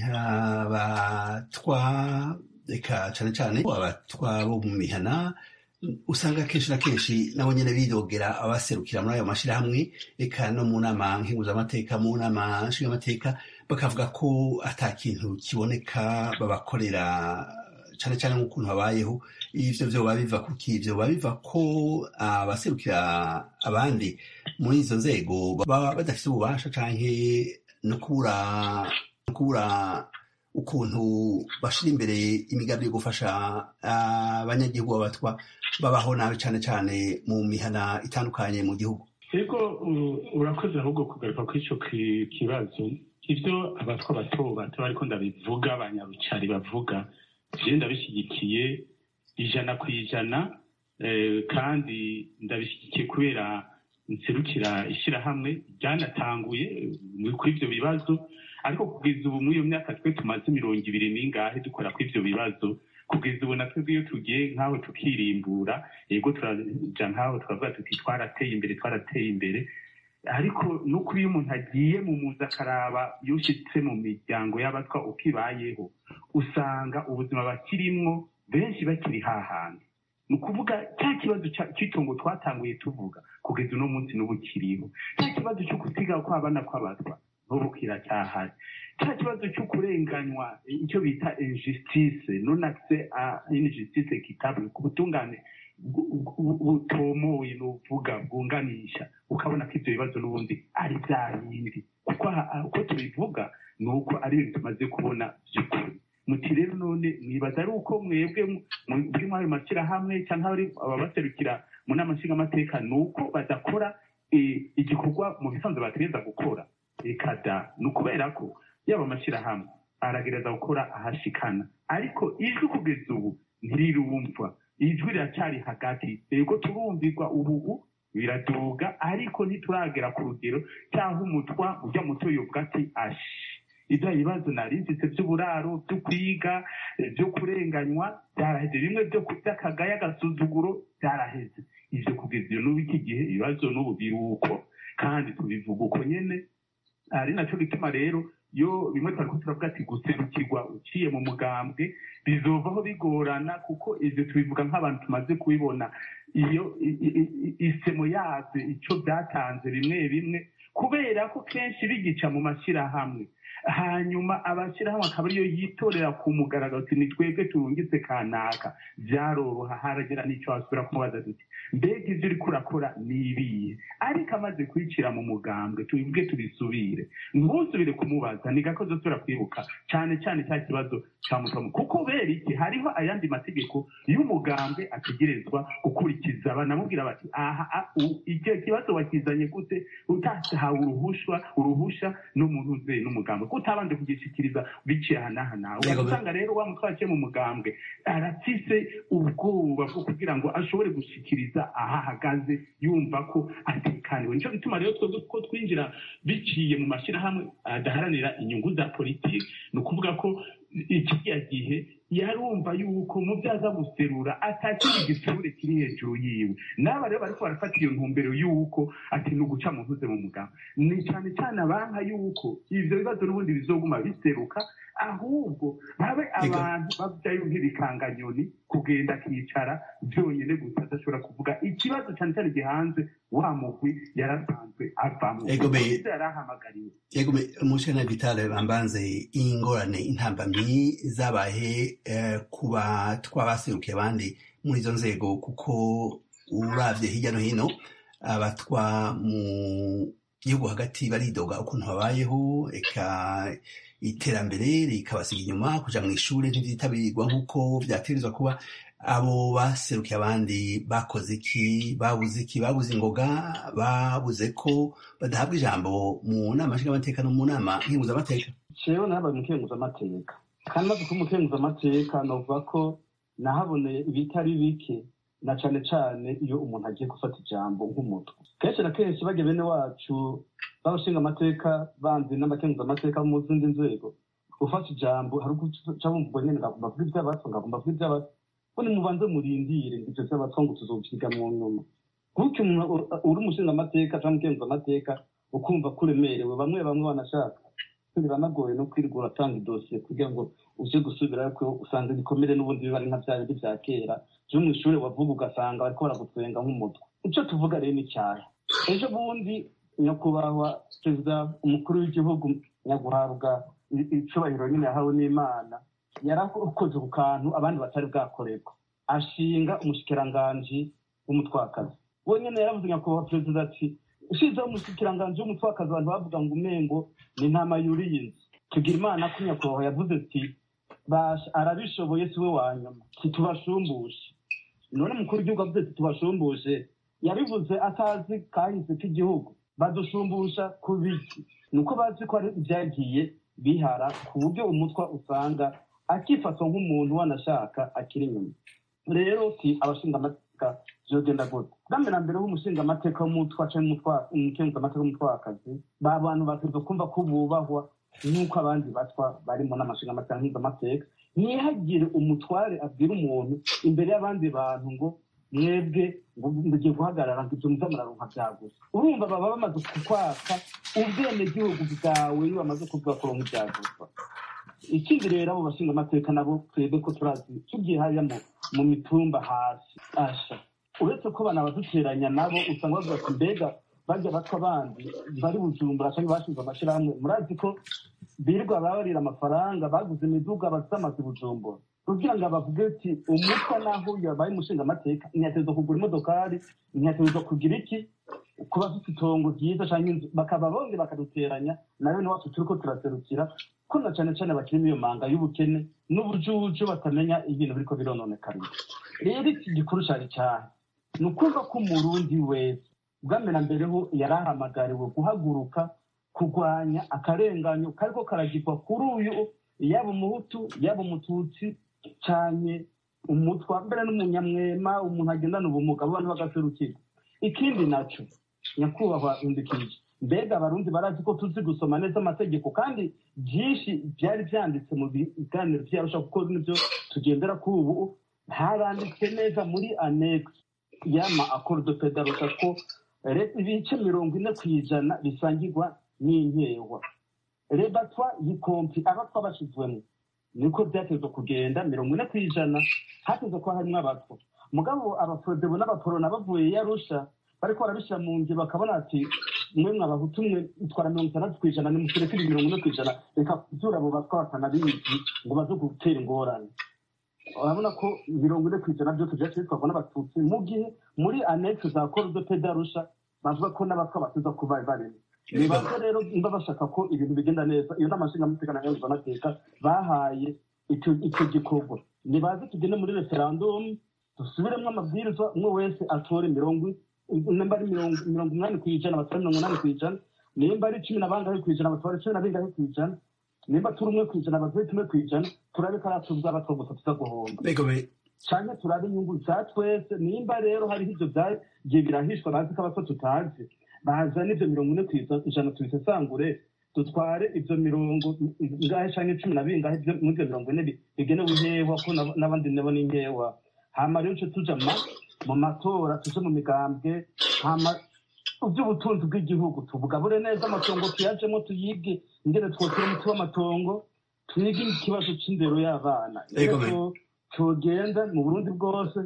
abatwa reka cane cane abatwa bo mu mihana usanga kenshi na kenshi nabo nyene bidogera abaserukira muri ayo mashirahamwe eka no mu nama nkenguzamateka mu nama nshingamateka bakavuga ko ata kintu kiboneka babakorera cane cane nk'ukuntu babayeho ivyo vyoba biva kuki vyoba biva ko abaserukira abandi muri izo nzego baba badafite ububasha canke no kubura no kubura ukuntu bashira imbere imigambi yo gufasha abanyagihugu babatwa babaho nabi cane cane mu mihana itandukanye mu gihugu ego urakoze ahubwo kugaruka kuri ico kibazo ivyo abatwa bato bato ariko ndabivuga abanyarucari bavuga je ndabishyigikiye ijana ku ijana kandi ndabishyigikiye kubera nserukira ishyirahamwe ryanatanguye kuri ibyo bibazo ariko kugeza ubu muri iyo myaka twe tumaze mirongo ibiri n'ingahe dukora kuri ibyo bibazo kugeza ubu natwe iyo tugiye nk'aho tukirimbura yego turaja nk'aho turavuga tuti twarateye imbere twarateye imbere ariko nuko iyo umuntu agiye mu muzi akaraba iyo ushyitse mu miryango y'abatwa uko ibayeho usanga ubuzima bakirimwo benshi bakiri hahandi ni ukuvuga cya kibazo cy'itongo twatanguye tuvuga kugeza uno munsi n'ubu kiriho cya kibazo cyo gusiga kw'abana kw'abatwa n'ubu kiracyahari cya kibazo cyo kurenganywa icyo bita injustice non accès à une justice équitable ku butungane butomoye nuvuga bwunganisha ukabona ko ibyo bibazo n'ubundi ari bya bindi kuko uko tubivuga ni uko ari ibintu tumaze kubona by'ukuri muti rero none mwibaza ari uko mwebwe muri ayo mashyirahamwe cyangwa ababaserukira mu nama nshingamateka ni uko badakora igikorwa mu bisanzwe bategereza gukora reka da ni ukubera ko yaba amashyirahamwe aragereza gukora ahashikana ariko ijwi kugeza ubu ntirirumva ijwi riracyari hagati yego turumvirwa ubu biraduga ariko ntituragera ku rugero cyangwa umutwa ujya muto yovuga ati ashi ibyo bibazo narinzitse by'uburaro byo kwiga byo kurenganywa byaraheze bimwe byo by'akagaya agasuzuguro byaraheze ibyo kugeza iyo n'ubu iki gihe ibibazo n'ubu biri uko kandi tubivuga uko nyine ari nacyo gituma rero iyo bimwe twari turavuga ati guserukirwa uciye mu mugambwe bizovaho bigorana kuko ibyo tubivuga nk'abantu tumaze kubibona iyo isemo yabyo icyo byatanze bimwe bimwe kubera ko kenshi bigica mu mashyirahamwe hanyuma abashyirahamwe akaba ariyo yitorera ku mugaragaro ati ni twebwe turungitse kanaka byaroroha haragera n'icyo wasubira kumubaza duti mbega ibyo uri kurakora ni ibihe ariko amaze kwicira mu mugambwe tubibwe tubisubire ntuzubire kumubaza ni gakoze tubira kwibuka cyane cyane cya kibazo cya mutomo kuko kubera iki hariho ayandi mategeko y'umugambwe ategerezwa gukurikiza banamubwira bati aha icyo kibazo wakizanye gute utahawe uruhushwa uruhusha n'umuntu uzeye n'umugambwe utabanje kugishikiriza biciye aha n'aha nawe ugasanga rero wa mutwe waciye mu mugambwe arafise ubwoba bwo kugira ngo ashobore gushikiriza aho ahagaze yumva ko atekaniwe nicyo gituma rero twebwe ko twinjira biciye mu mashyirahamwe adaharanira inyungu za politiki ni ukuvuga ko ikiriya gihe yarumva yuko mu byo aza guserura atakiri igisure kiri hejuru yiwe n'aba rero bariko barafata iyo ntumbero y'uko ati ni uguca mu ntuze mu mugabo ni cyane cyane abanka y'uko ivyo bibazo n'ubundi bizoguma biseruka ahubwo babe abantu babyayo nk'ibikanganyoni kugenda akicara byonyine gusa adashobora kuvuga ikibazo cyane cyane gihanze wa mugwi yarasanzwe avamo yarahamagariwe yego mushana vitale bambanze ingorane intambamyi zabaye kuba twabaserukiye abandi muri izo nzego kuko uravye hirya no hino abatwa mu gihugu hagati baridoga ukuntu babayeho eka iterambere rikabasiga inyuma kuja mu ishuri ntivyitabirwa nk'uko vyategerezwa kuba abo baserukiye abandi bakoze iki babuze iki babuze ingoga babuze ko badahabwa ijambo mu nama nshingamateka no mu nama nkenguzamateka jewe nabaye umukenguzamateka kandi maze kuba umukenguzamateka novuga ko nahaboneye ibitari bike na cane cane iyo umuntu agiye gufata ijambo nk'umutwe kenshi na kenshi bajya bene wacu b'abashinga amateka bandi n'abakenguza amateka mu zindi nzego ufata ijambo hari uguca bumva nyene ngagomba kuvuga ivy'abatwa ngagomba kuvuga ivy'abatwa bone mubanze murindire ivyo vy'abatwa ngo tuzovyiga mu nyuma gutyo umuntu uri umushinga amateka canke umukenguza amateka ukumva ko uremerewe bamwe bamwe banashaka biranagoye no kwirirwa uratanga idosiye kugira ngo uje gusubirayo ko usanga ibikomere n'ubundi biba ari nka vya bindi vya kera vyo mw'ishure wavuga ugasanga bariko baragutwenga nk'umutwe ico tuvuga rero ni cyahe ejo bundi nyakubahwa perezida umukuru w'igihugu nyaguhabwa icubahiro nyine yahawe n'imana yarakoze ku kantu abandi batari bwakorerwa ashinga umushikiranganji w'umutwakazi we nyene yaravuze nyakubahwa perezida ati ushizeho umushikiranganji w'umutwakazi abantu bavuga ngo umengo ni ntama yuriye inzu tugira imana ko nyakubahwa yavuze ati basha arabishoboye siwe wa nyuma titubashumbushe none mukuru w'igihugu avuze ati tubashumbushe yabivuze atazi kahise k'igihugu badushumbusha ku biki ni uko bazi ko ari ibyagiye bihara ku buryo umutwa usanga akifatwa nk'umuntu wanashaka akiri inyuma rero si abashinga amateka vyogenda gute bwambere na mbere h'umushinga amateka w'umutwa canke umukenguza amateka w'umutwakazi ba bantu bategerezwa kumva ko bubahwa nk'uko abandi batwa barimo n'amashinga amateka nk'inzamateka ntihagire umutware abwira umuntu imbere y'abandi bantu ngo mwebwe ngo mugiye guhagarara ngo ibyo muza muraronka byagusa urumva baba bamaze kukwaka ubwenegihugu bwawe iyo bamaze kuvuga ko ronka ibyagusa ikindi rero abo bashinga amateka nabo twebwe ko turazi tugiye hariya mu mitumba hasi asha uretse ko bana baduteranya nabo usanga bavuga ati mbega bajya batwa bandi bari bujumbura cyangwa bashinze amashirahamwe murazi ko birirwa babarira amafaranga baguze imiduga bazamaze bujumbura kugira ngo bavuge ati umutwa naho yabaye umushinga amateka ntiyategerezwa kugura imodokari ntiyategerezwa kugira iki kuba afite itongo ryiza cyangwa inzu bakaba bongeye bakaduteranya nayo niwacu turi ko turaserukira ko na cyane cyane bakiri iyo manga y'ubukene n'ubujuju batamenya ibintu biriko birononekara rero iki gikuru cyari cyane ni ukuvuga ko umurundi wese bwambere mbere ho yari ahamagariwe guhaguruka kurwanya akarenganyo kariko karagirwa kuri uyu yaba umuhutu yaba umututsi cyane umutwa mbere n'umunyamwema umuntu agendana ubumuga abantu bagaserukirwa ikindi naco nyakubahwa indikije mbega abarundi barazi ko tuzi gusoma neza amategeko kandi byinshi byari byanditse mu biganiro byarusha kuko nibyo tugendera kuri ubu haranditse neza muri annex y'ama accord pedarusa ko ibice mirongo ine ku ijana bisangirwa n'inkewa rebatwa yikompi abatwa bashizwemo niko byatezwe kugenda mirongo ine ku ijana hateze ko harimwo abatwa mugabo abaforodebo n'abaporona bavuye yarusha bariko barabishyira mu ngiro bakabona ati mwe mwabahutu mwe utwara mirongo itandatu ku ijana nimutureke ibi mirongo ine ku ijana reka kuzura abo batwa batanabizi ngo baze gutera ingorane urabona ko mirongo ine ku ijana byose byaciye bitwarwa n'abatutsi mu gihe muri annexe za korudo pedarusha bavuga ko n'abatwa batuza kuba barimo nibaze rero niba bashaka ko ibintu bigenda neza iyo nama nshingamateka na nyunguzamateka bahaye icyo icyo gikorwa nibaze tugende muri referandumu dusubiremo amabwiriza umwe wese atore mirongo nimba ari mirongo mirongo umunani ku ijana batore mirongo umunani ku ijana nimba ari cumi na bangahe ku ijana batore cumi na bingahe ku ijana nimba turi umwe ku ijana batore tumwe ku ijana turabe ko ari atuzaba two gusa tuza guhomba cyane turabe inyungu za twese nimba rero hariho ibyo byagiye birahishwa bazi ko abato tutazi bazana ibyo mirongo ine ku ijana tubisesangure dutware ibyo mirongo ingahe cyangwa cumi na bingahe muri ibyo mirongo ine bigenewe inkewa ko n'abandi nabo ni inkewa hama rero tujye tuja mu matora tuje mu migambwe hama iby'ubutunzi bw'igihugu tubugabure neza amatongo tuyajemo tuyige ingene twotera umuti w'amatongo twige ikibazo c'indero y'abana tugenda mu burundi bwose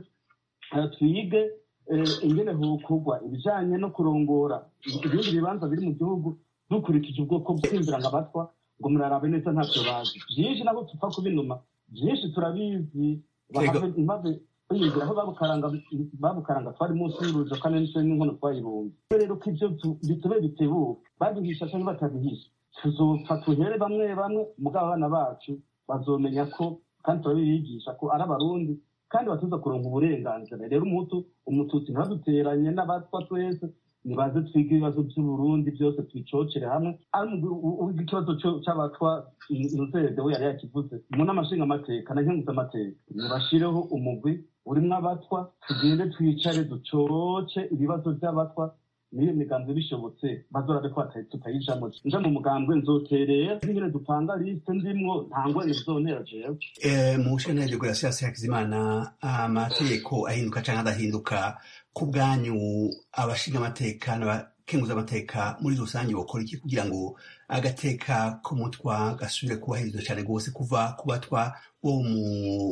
twige ingene hokugwa ibijanye no kurongora ibindi bibanza biri mu gihugu dukurikije ubwoko bw'inzira nka batwa ngo murarabe neza ntavyo bazi vyinshi nabo tupfa kubinuma vyinshi turabizi bahave bayinjira aho babukaranga babukaranga twari munsi y'urujo kandi n'icyo n'inkono twayibumye rero ko ibyo bitube bitebuka babihisha cyangwa batabihisha tuzopfa tuhere bamwe bamwe mugabo abana bacu bazomenya ko kandi turabibigisha ko ari abarundi kandi batuza kuronka uburenganzira rero umutu umututsi ntibaduteranye n'abatwa twese nibaze twige ibibazo by'uburundi byose twicocere hamwe ikibazo cy'abatwa inzego we yari yakivuze mu n'amashinga amateka na nkenguza amateka nibashireho umugwi urimwo abatwa tugende twicare ducoce ibibazo by'abatwa niyo migambi bishobotse bazorabe ko tutayijamo nja mu mugambwe nzoterera nyine dupanga liste ndimwo nta ngorane bizontera jewe mu shentegeko ya siyansi hakizimana amategeko ahinduka cyangwa adahinduka ku bwanyu abashinga amateka n'abakenguza amateka muri rusange bakora iki kugira ngo agateka k'umutwa gasubire kubahirizwa cyane rwose kuva ku batwa bo mu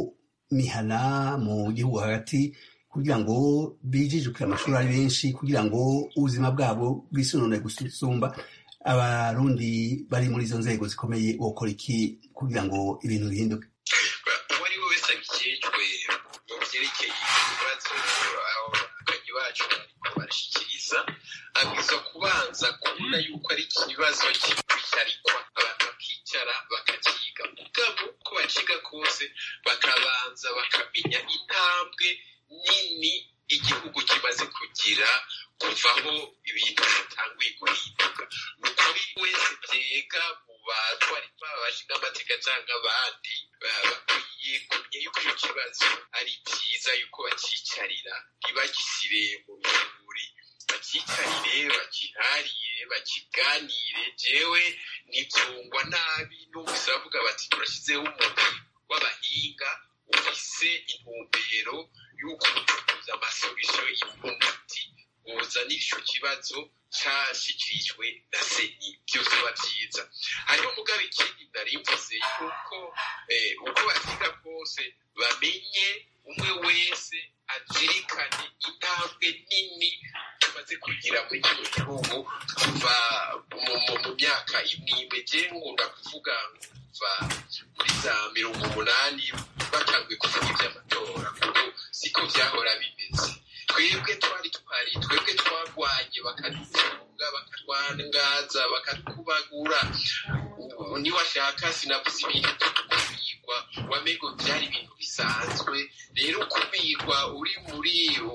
mihana mu gihugu hagati kugira ngo bijijukire amashuri ari benshi kugira ngo ubuzima bwabo bwisonone gusumba abarundi bari muri izo nzego zikomeye bokora iki kugira ngo ibintu bihinduke uwo ari we wese abikejwe mu byerekeye ibibazo abakanyi bacu bariko barashyikiriza abwirizwa kubanza kubona yuko ari ikibazo kikwicarikwa abantu bakicara bakakiga mugabo uko bakiga kose bakabanza bakamenya intambwe nini igihugu kimaze kugira kuvaho ibintu bitanguye guhinduka ni ukuri wese byega mu batwari baba bashinga amateka cyangwa abandi bakwiye kumenya yuko icyo kibazo ari byiza yuko bakicarira ntibagisire mu bihuri bakicarire bakiharire bakiganire jewe ntibyungwa nabi numvise bavuga bati turashyizeho umuntu w'abahinga ufise intumbero y'uko ucuruza amasolisiyo y'umuti uzanira icyo kibazo cyashyikirijwe na seni byose biba byiza hariho mugabe ikindi nari mvuze yuko uko bakiga kose bamenye umwe wese azirikane intambwe nini tumaze kugira muri kino gihugu kuva mu myaka imwe imwe je ngunda kuvuga kuva muri za mirongo umunani batanguye kuvuga iby'amatora kuko siko byahora bimeze twebwe twari twari twebwe twarwanye bakadufunga bakatwangaza bakatubagura niwashaka sinavuze ibintu tukubirwa wamengo byari ibintu bisanzwe rero kubirwa uri muri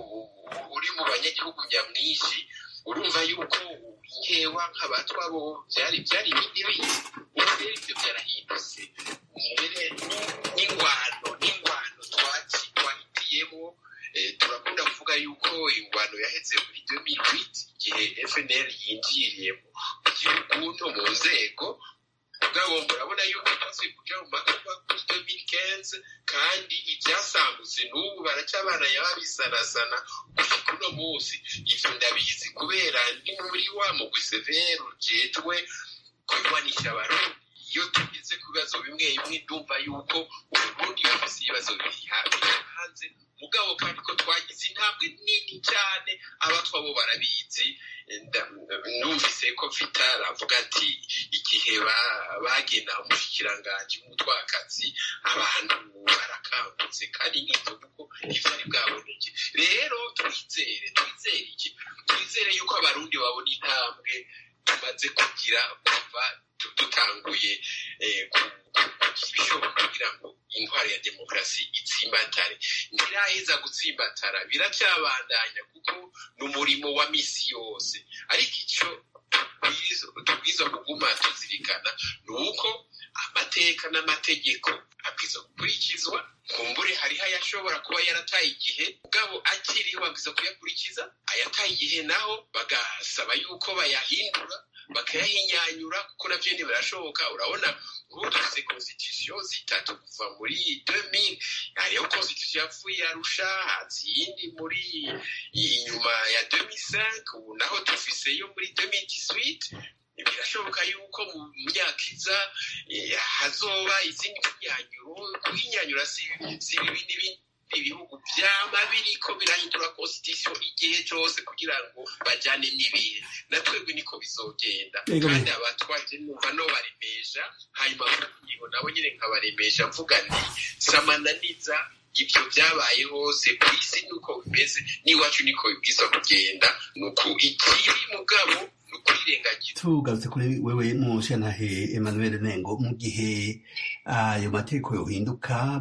uri mu banyagihugu nyamwinshi urumva yuko nkewa nk'abatwa bo byari byari ibindi bindi ubu rero ibyo byarahindutse mbere n'ingwano n'ingwano twahitiyemo turakunda kuvuga yuko ingwano yaheze muri 2008 igihe FNL yinjiriye mu gihugu no mu nzego mugabo murabona yuko tumaze kuja mu makuba kuri 2015 kandi ibyasambutse n'ubu baracyabana yababisanasana gushika uno munsi ivyo ndabizi kubera ndi muri wa mugwi severe ujejwe kurwanisha abarundi iyo tugeze ku bibazo bimwe bimwe ndumva yuko uburundi bufise ibibazo biri hanze mugabo kandi ko twagize intambwe nini cyane abatwa bo barabizi numvise ko vital avuga ati igihe bagena umushikiranganji w'umutwakazi abantu barakangutse kandi nk'ibyo kuko ivyari bwaboneke rero twizere twizere iki twizere yuko abarundi babona intambwe tumaze kugira kuva dutanguye ibishoboka kugira ngo intwaro ya demokarasi itsimbatare ntiraheza gutsimbatara biracyabandanya kuko ni umurimo wa misi yose ariko icyo tubwiza kuguma tuzirikana ni uko amateka n'amategeko abwiza gukurikizwa kumbure hariho ayashobora kuba yarataye igihe mugabo akiriho babwiza kuyakurikiza ayataye igihe naho bagasaba yuko bayahindura bakayahinyanyura kuko navyo ntibirashoboka urabona ubu dufise constitution zitatu kuva muri 2000 hariho constitution yapfuye yarusha hazi iyindi muri inyuma ya 2005 ubu naho dufise yo muri 2018 birashoboka yuko mu myaka iza hazoba izindi hinyanyuro kuhinyanyura si bibi n'ibindi ibihugu vyama biriko birahindura constitution igihe cose kugira ngo bajane n'ibihe na twebwe niko bizogenda kandi abatwaje numva no baremesha hanyuma niho nabo nyine nkabaremesha mvuga nti samananiza ibyo byabaye hose ku isi nuko bimeze n'iwacu niko bibwiza kugenda nuko ikiri mugabo tugarutse kuri wewe mushantahe emmanuel nengo mu gihe ayo mategeko yohinduka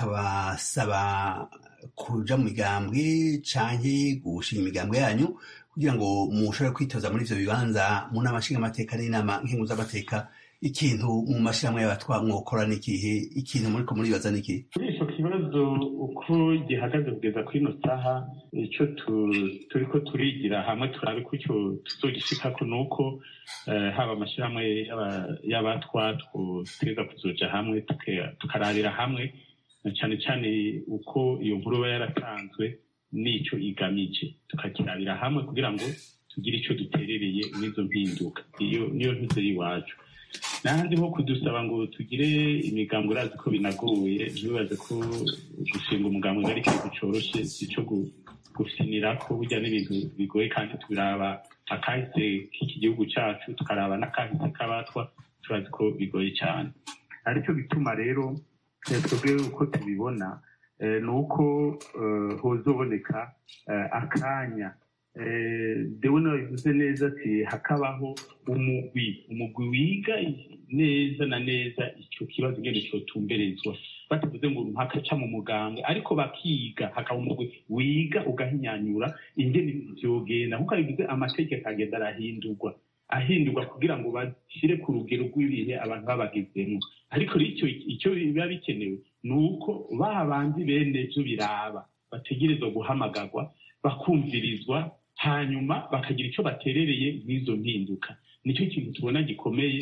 bakabasaba kuja mu migambwe canke gushinga imigambwe yanyu kugira ngo mushobore kwitoza muri ivyo bibanza mu nama nshingamateka n'inama nkenguzamateka ikintu mu mashyirahamwe y'abatwa mwokora n'ikihe ikintu muriko muribaza n'ikihe kuri ico kibazo uko gihagaze kugeza kuri ino saha ico turiko turigira hamwe turabe ko ico tuzogishikako ni uko haba amashyirahamwe y'abatwa twoteza kuzoja hamwe tukararira hamwe cyane cyane uko iyo nkuru iba yaratanzwe n'ico igamije tukakirabira hamwe kugira ngo tugire ico duterereye n'izo mpinduka iyo niyo ntuze y'iwacu n'ahandi ho kudusaba ngo tugire imigambi urazi ko binagoye ntibibaze ko gushinga umugambi ari ikintu coroshe sico gufinira ko burya n'ibintu bigoye kandi tubiraba akahise k'iki gihugu cacu tukaraba n'akahise k'abatwa turazi ko bigoye cyane aricyo bituma rero twebwe uko tubibona ni uko hozoboneka akanya dewe nabivuze neza ati hakabaho umugwi umugwi wiga neza na neza icyo kibazo ngene cyotumberezwa batavuze ngo mpakaca mu muganga ariko bakiga hakaba umugwi wiga ugahinyanyura ingene vyogenda kuko bivuze amategeko agenda arahindurwa ahindurwa kugira ngo bashyire ku rugero rw'ibihe abantu babagezemo ariko icyo icyo biba bikenewe ni uko ba bandi bene byo biraba bategerezwa guhamagarwa bakumvirizwa hanyuma bakagira icyo baterereye n'izo mpinduka nicyo kintu tubona gikomeye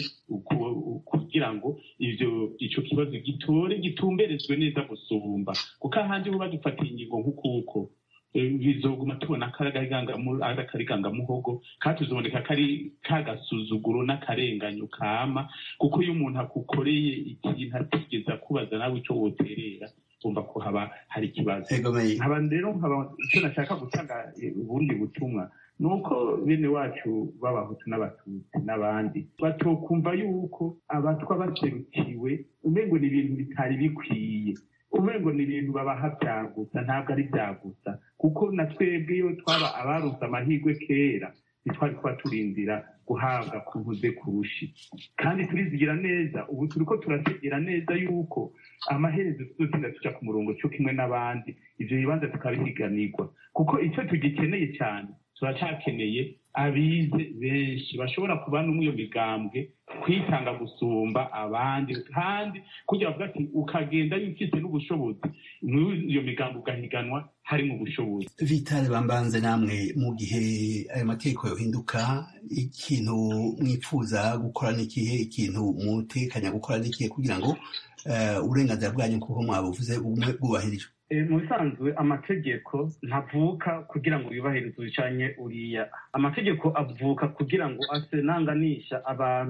kugira ngo ivyo ico kibazo gitore gitumberezwe neza gusumba kuko ahandi bo badufatiye ingingo nk'ukuko bizoguma tubona akarigangamuhogo kandi tuzoboneka kari kagasuzuguro n'akarenganyo kama kuko iyo umuntu akukoreye ikintu atigeze akubaza nawe ico woterera umva ko haba hari ikibazo nkaba rero nkaba icyo nashaka gutanga ubundi butumwa ni uko bene wacu b'abahutu n'abatutsi n'abandi batokumva yuko abatwa baserukiwe umengo ni ibintu bitari bikwiye umengo ni ibintu babaha byagusa ntabwo ari byagusa kuko na twebwe iyo twaba abaronse amahirwe kera ntitwari kuba turindira guhabwa ku ntuze kurushi kandi turizigira neza ubu turi ko turategera neza yuko amaherezo tuzotinda tuja ku murongo cyo kimwe n'abandi ivyo bibanza tukabihiganirwa kuko icyo tugikeneye cyane turacakeneye abize benshi bashobora kuba n'umwe iyo migambwe kwitanga gusumba abandi kandi kugira bavuga ati ukagenda yufise n'ubushobozi iyo migambo ugahiganwa harimo ubushobozi vitale bambanze namwe mu gihe ayo mategeko yohinduka ikintu mwipfuza gukora n'ikihe ikintu mutekanya gukora n'ikihe kugira ngo uburenganzira bwanyu kuko mwabuvuze bumwe bwubahirijwe mu bisanzwe amategeko ntavuka kugira ngo yubahirizwe bicanye uriya amategeko avuka kugira ngo asenanganisha abantu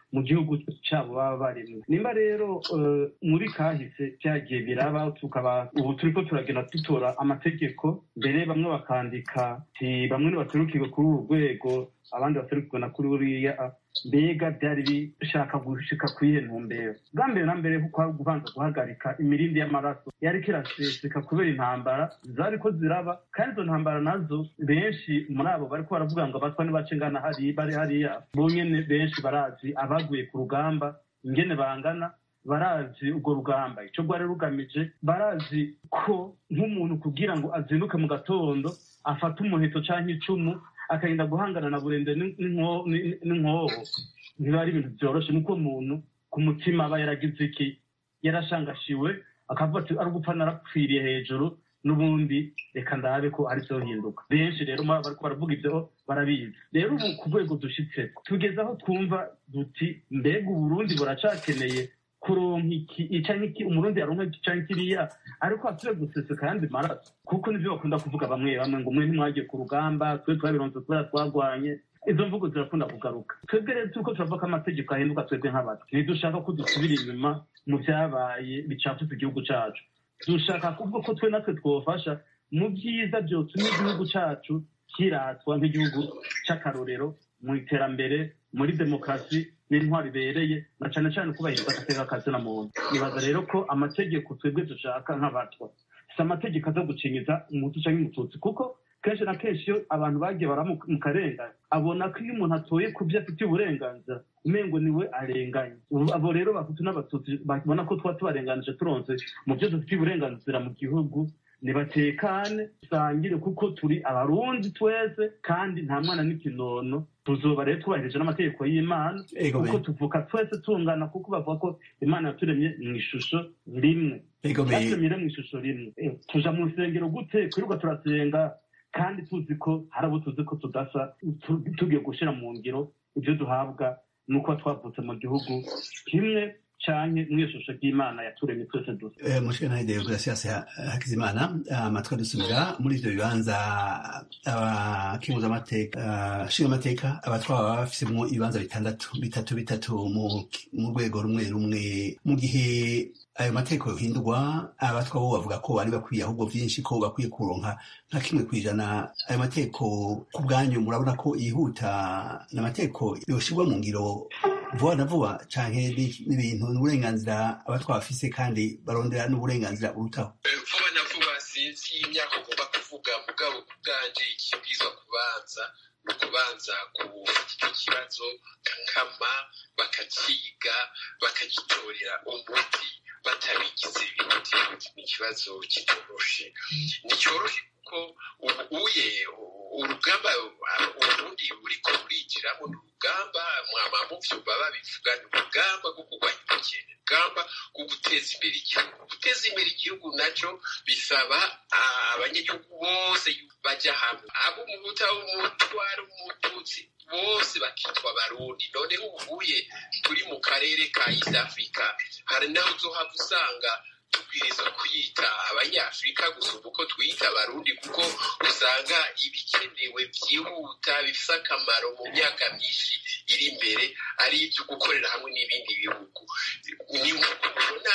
mu gihugu cyabo baba barimo nimba rero muri kahise byagiye biraba tukaba ubu turi ko turagenda dutora amategeko mbere bamwe bakandika bamwe ntibaturukirwe kuri uru rwego abandi baturukirwe na kuri buriya mbega byari bishaka gushika ku iyihe ntumbero bwa mbere na mbere kuko kubanza guhagarika imirindi y'amaraso yari kiraseseka kubera intambara zari ko ziraba kandi izo ntambara nazo benshi muri abo bariko baravuga ngo abatwa nibace ngana hari bari hariya bonyene benshi barazi abaguye ku rugamba ingene bangana barazi urwo rugamba icyo rwari rugamije barazi ko nk'umuntu kugira ngo azinduke mu gatondo afate umuheto cyangwa icumu akagenda guhangana na burende n'inkoho ntibiba ari ibintu byoroshye nuko umuntu ku mutima aba yaragize iki yarashangashiwe akavuga ati ari gupfa narapfiriye hejuru n'ubundi reka ndabe ko ari byo hinduka benshi rero muri bariko baravuga ibyo barabizi rero ubu ku rwego dushitse tugeze aho twumva duti mbega uburundi buracakeneye kuronka iki ica nk'iki umurundi yaronka iki canke kiriya ariko asubire guseseka ayandi maraso kuko nivyo bakunda kuvuga bamwe bamwe ngo mwe ntimwagiye ku rugamba twe twabironse kubera twagwanye izo mvugo zirakunda kugaruka twebwe rero turiko turavuga ko amategeko ahinduka twebwe nk'abato ntidushaka ko dusubira inyuma mu vyabaye bicafutse igihugu cacu dushaka kuvuga ko twe natwe twofasha mu byiza byotuma igihugu cacu kiratwa nk'igihugu c'akarorero mu iterambere muri demokarasi n'intwaro ibereye na cane cane kubahiriza agateka ka muntu nibaza rero ko amategeko twebwe dushaka nk'abatwa si amategeko aza gucinyiza umutu canke umututsi kuko kenshi na kenshi iyo abantu bagiye bara mu karengane abona ko iyo umuntu atoye ku byo afitiye uburenganzira umengo niwe arenganye abo rero bahutu n'abatutsi babona ko tuba tubarenganije turonse mu byo dufitiye uburenganzira mu gihugu nibatekane dusangire kuko turi abarundi twese kandi nta mwana n'ikinono tuzoba rero twubahirije n'amategeko y'imana kuko tuvuka twese tungana kuko bavuga ko imana yaturemye mu ishusho rimwe yaturemye mu ishusho rimwe tuja mu rusengero gute kwirirwa turasenga kandi tuzi ko hari abo tuzi ko tudasa tugiye gushyira mu ngiro ibyo duhabwa nuko twavutse mu gihugu kimwe canke mw'ishusho ry'imana yaturemye twese dusa mushikana deograsias hakizimana amatwi adusubira muri ivyo bibanza abakinguza amateka nshinga amateka abatwaba baba bafisemwo ibibanza bitandatu bitatu bitatu mu rwego rumwe rumwe mu gihe ayo mategeko yohindurwa abatwa bo bavuga ko bari bakwiye ahubwo vyinshi ko bakwiye kuronka nka kimwe kw'ijana ayo mategeko ku bwanyu murabona ko yihuta n'amategeko yoshirwa mu ngiro vuba na vuba canke n'ibintu n'uburenganzira abatwa bafise kandi barondera n'uburenganzira burutaho vuba na vuba sinzi imyaka ugomba kuvuga mugabo ku bwanje ikibwirizwa kubanza ni ukubanza gufata icyo kibazo kakama bakakiga bakagitorera umuti batabigize ibindi ni ikibazo kitoroshe nticoroshe kuko ubuye urugamba uburundi buriko burinjiramo ni urugamba mwama muvyumva babivuga ni urugamba rwo kurwanya ubukene urugamba rwo guteza imbere igihugu guteza imbere igihugu naco bisaba abanyagihugu bose baja hamwe abo umuhuta umutwara umututsi bose bakitwa abarundi noneho ubuye turi mu karere ka east africa hari naho uzohava usanga tubwiriza kuyita abanyafurika gusumba uko twiyita abarundi kuko usanga ibikenewe byihuta bifite akamaro mu myaka myinshi iri imbere ari ibyo gukorera hamwe n'ibindi bihugu ni nk'uko mubona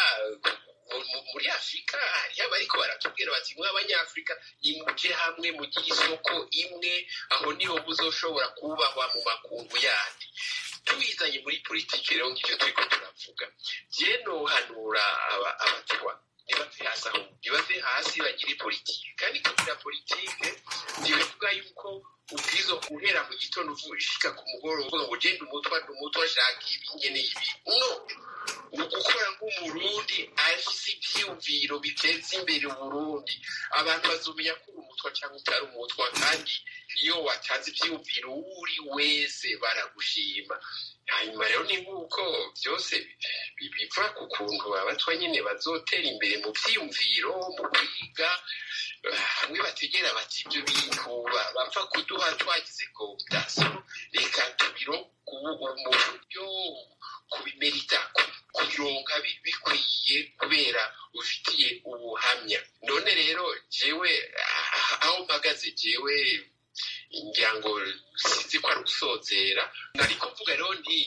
muri afurika hariho abariko baratubwira bati mwe abanyafurika nimuje hamwe mugire isoko imwe aho niho muzoshobora kubahwa mu makungu yandi tubizanye muri politiki rero ngivyo turiko turavuga je nohanura abatwa ntibave hasi aho ntibave hasi bagire politiki kandi kugira politike ntibivuga yuko ubwizo guhera mu gitondo ushika ku mugoroba uvuga ngo genda umutwa umutwa ashaka ibi nkeneye ibi no ni ugukora nk'umurundi afise ivyiyumviro biteza imbere uburundi abantu bazomenya ko uri umutwa cyangwa utari umutwa kandi iyo watanze ivyiyumviro uri wese baragushima hanyuma rero ni nk'uko byose biva ku kuntu abatwa nyine bazotera imbere mu vyiyumviro mu kwiga hamwe bategera bati ibyo bintu bapfa kuduha twagize cooptation reka tubiro mu buryo kubimerita kubironka bikwiye kubera ufitiye ubuhamya none rero jewe aho mpagaze jewe ngira ngo sinzi ko ari gusozera ariko mvuga rero nti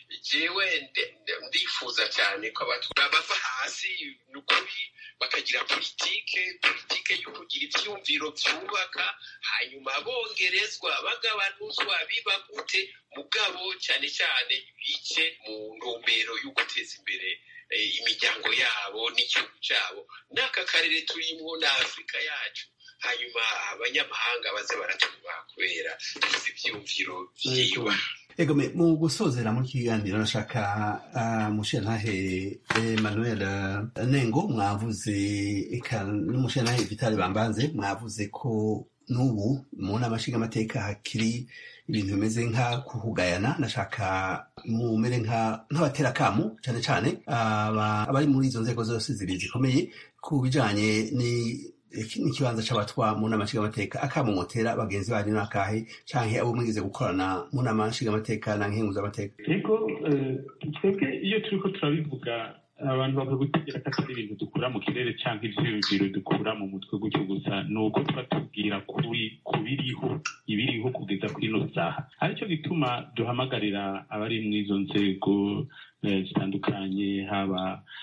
jewe ndifuza cyane ko abatwa bava hasi ni ukuri bakagira politike politike yo kugira ibyumviro byubaka hanyuma bongerezwa bagabanuzwa biba gute mugabo cyane cyane bice mu ntumbero yo guteza imbere imiryango yabo n'igihugu cyabo n'aka karere turimo na afurika yacu hanyuma abanyamahanga baze baratubaha kubera tuzi ibyumviro byiwa egome mu gusozera muri kiganiro nashaka uh, mushirantahe emmanuel nengo mwavuze eka n'umushirantahe vitali bambanze mwavuze ko n'ubu mu nama nshingamateka hakiri ibintu bimeze nka kuhugayana nashaka mumere nk'abatera akamu cyane cyane abari muri izo nzego zose zibiri zikomeye ku bijanye ni n'ikibanza c'abatwa mu nama nshingamateka akamumotera bagenzi banyu n'akahe canke abo mwigize gukorana mu nama nshingamateka na nkenguzamateka ego twebwe iyo turiko turabivuga abantu bakagutegera ko atari ibintu dukura mu kirere cyangwa ivyiyumviro dukura mu mutwe gutyo gusa ni uko tuba tubwira kuri kubiriho ibiriho kugeza kuri ino saha aricyo gituma duhamagarira abari mu izo nzego zitandukanye haba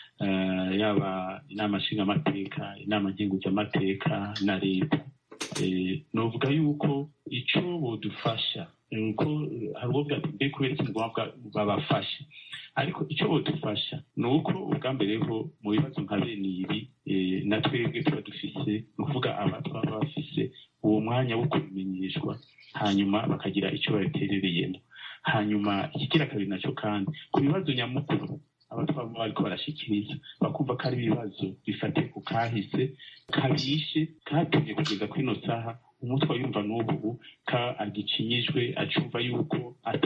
yaba inama nshingamateka inama nkenguzamateka na leta novuga yuko ico bodufasha nuko hari ubwo bwatubwiye kubera iki ngombwa babafashe ariko icyo bodufasha ni uko ubwa mbere ho mu bibazo nka bene ibi na twebwe tuba dufise ni ukuvuga abatwa baba bafise uwo mwanya wo kubimenyeshwa hanyuma bakagira icyo babiterereyemo hanyuma ikigira kabiri nacyo kandi ku bibazo nyamukuru abatwa baba bariko barashikiriza bakumva ko ari ibibazo bifatiye ku kahise kabishe katumye kugeza kuri ino saha umutwe yumva n'ubu ka agicinyijwe acumva yuko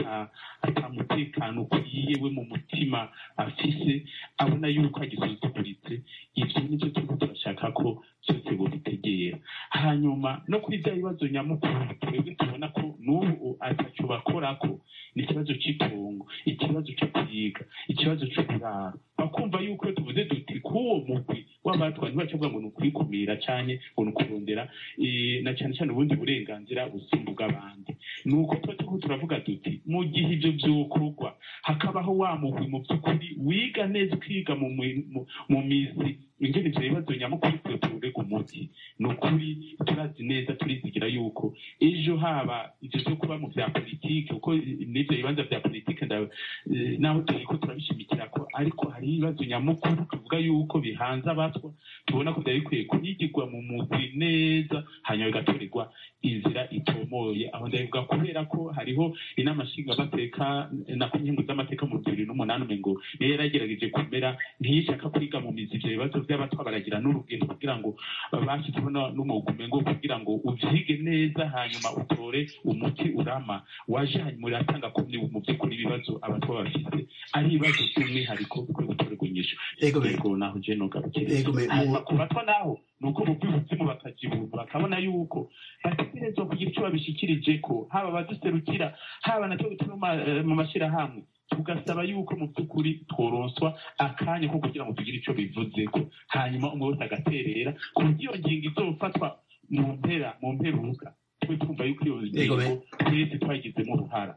ata mutekano ukwiye we mu mutima afise abona yuko agisuzuguritse ivyo nivyo turiko turashaka ko byose bobitegera hanyuma no kuri bya bibazo nyamukuru twebwe tubona ko n'ubu ataco bakorako ni ikibazo c'itongo ikibazo co kwiga ikibazo c'uburaro bakumva yuko iyo tuvuze duti k'uwo mugwi w'abatwa ntibacavuga ngo ni ukwikumira canke ngo ni ukurondera na cane cane ubundi burenganzira busumba ubw'abandi ni uko tuba turiko turavuga duti mu gihe ivyo vyokorwa hakabaho wa mugwi mu vy'ukuri wiga neza ukiga mu mizi ingene ivyo bibazo nyamukuru twe tuburega umuti ni ukuri turazi neza turizigira yuko ejo haba ivyo vyo kuba mu vya politike kuko n'ivyo bibanza vya politike naho turiko turabishimikirako ariko hari ibibazo nyamukuru tuvuga yuko bihanze abatwa tubona ko vyari bikwiye kuyigirwa mu mugwi neza hanyuma bigatorerwa inzira itomoye aho ndabivuga kubera ko hariho inama nshingamateka na nkengu z'amateka mu bibiri n'umunani umengo niyo yaragerageje kumera ntiyishaka kwiga mu mizi ivyo bibazo vy'abatwa baragira n'urugendo kugira ngo bashyizeho n'umwuga umengo kugira ngo uvyige neza hanyuma utore umuti urama waje hanyuma uratanga kumwe mu by'ukuri ibibazo abatwa bafise ari ibibazo by'umwihariko bikwiye gutorerwa inyishu yego naho je nogarukire hanyuma ku batwa naho ni uko bumva ubuzimu bakajibura bakabona yuko bategerezwa kugira icyo babishikirije ko haba abaduserukira haba nacyo bituma mu mashyirahamwe tugasaba yuko mu by'ukuri tworonswa akanya ko kugira ngo tugire icyo bivuze ko hanyuma umwe wese agaterera ku buryo iyo ngingo izofatwa mu mpera mu mperuka twe twumva yuko iyo ngingo twese twayigizemo uruhara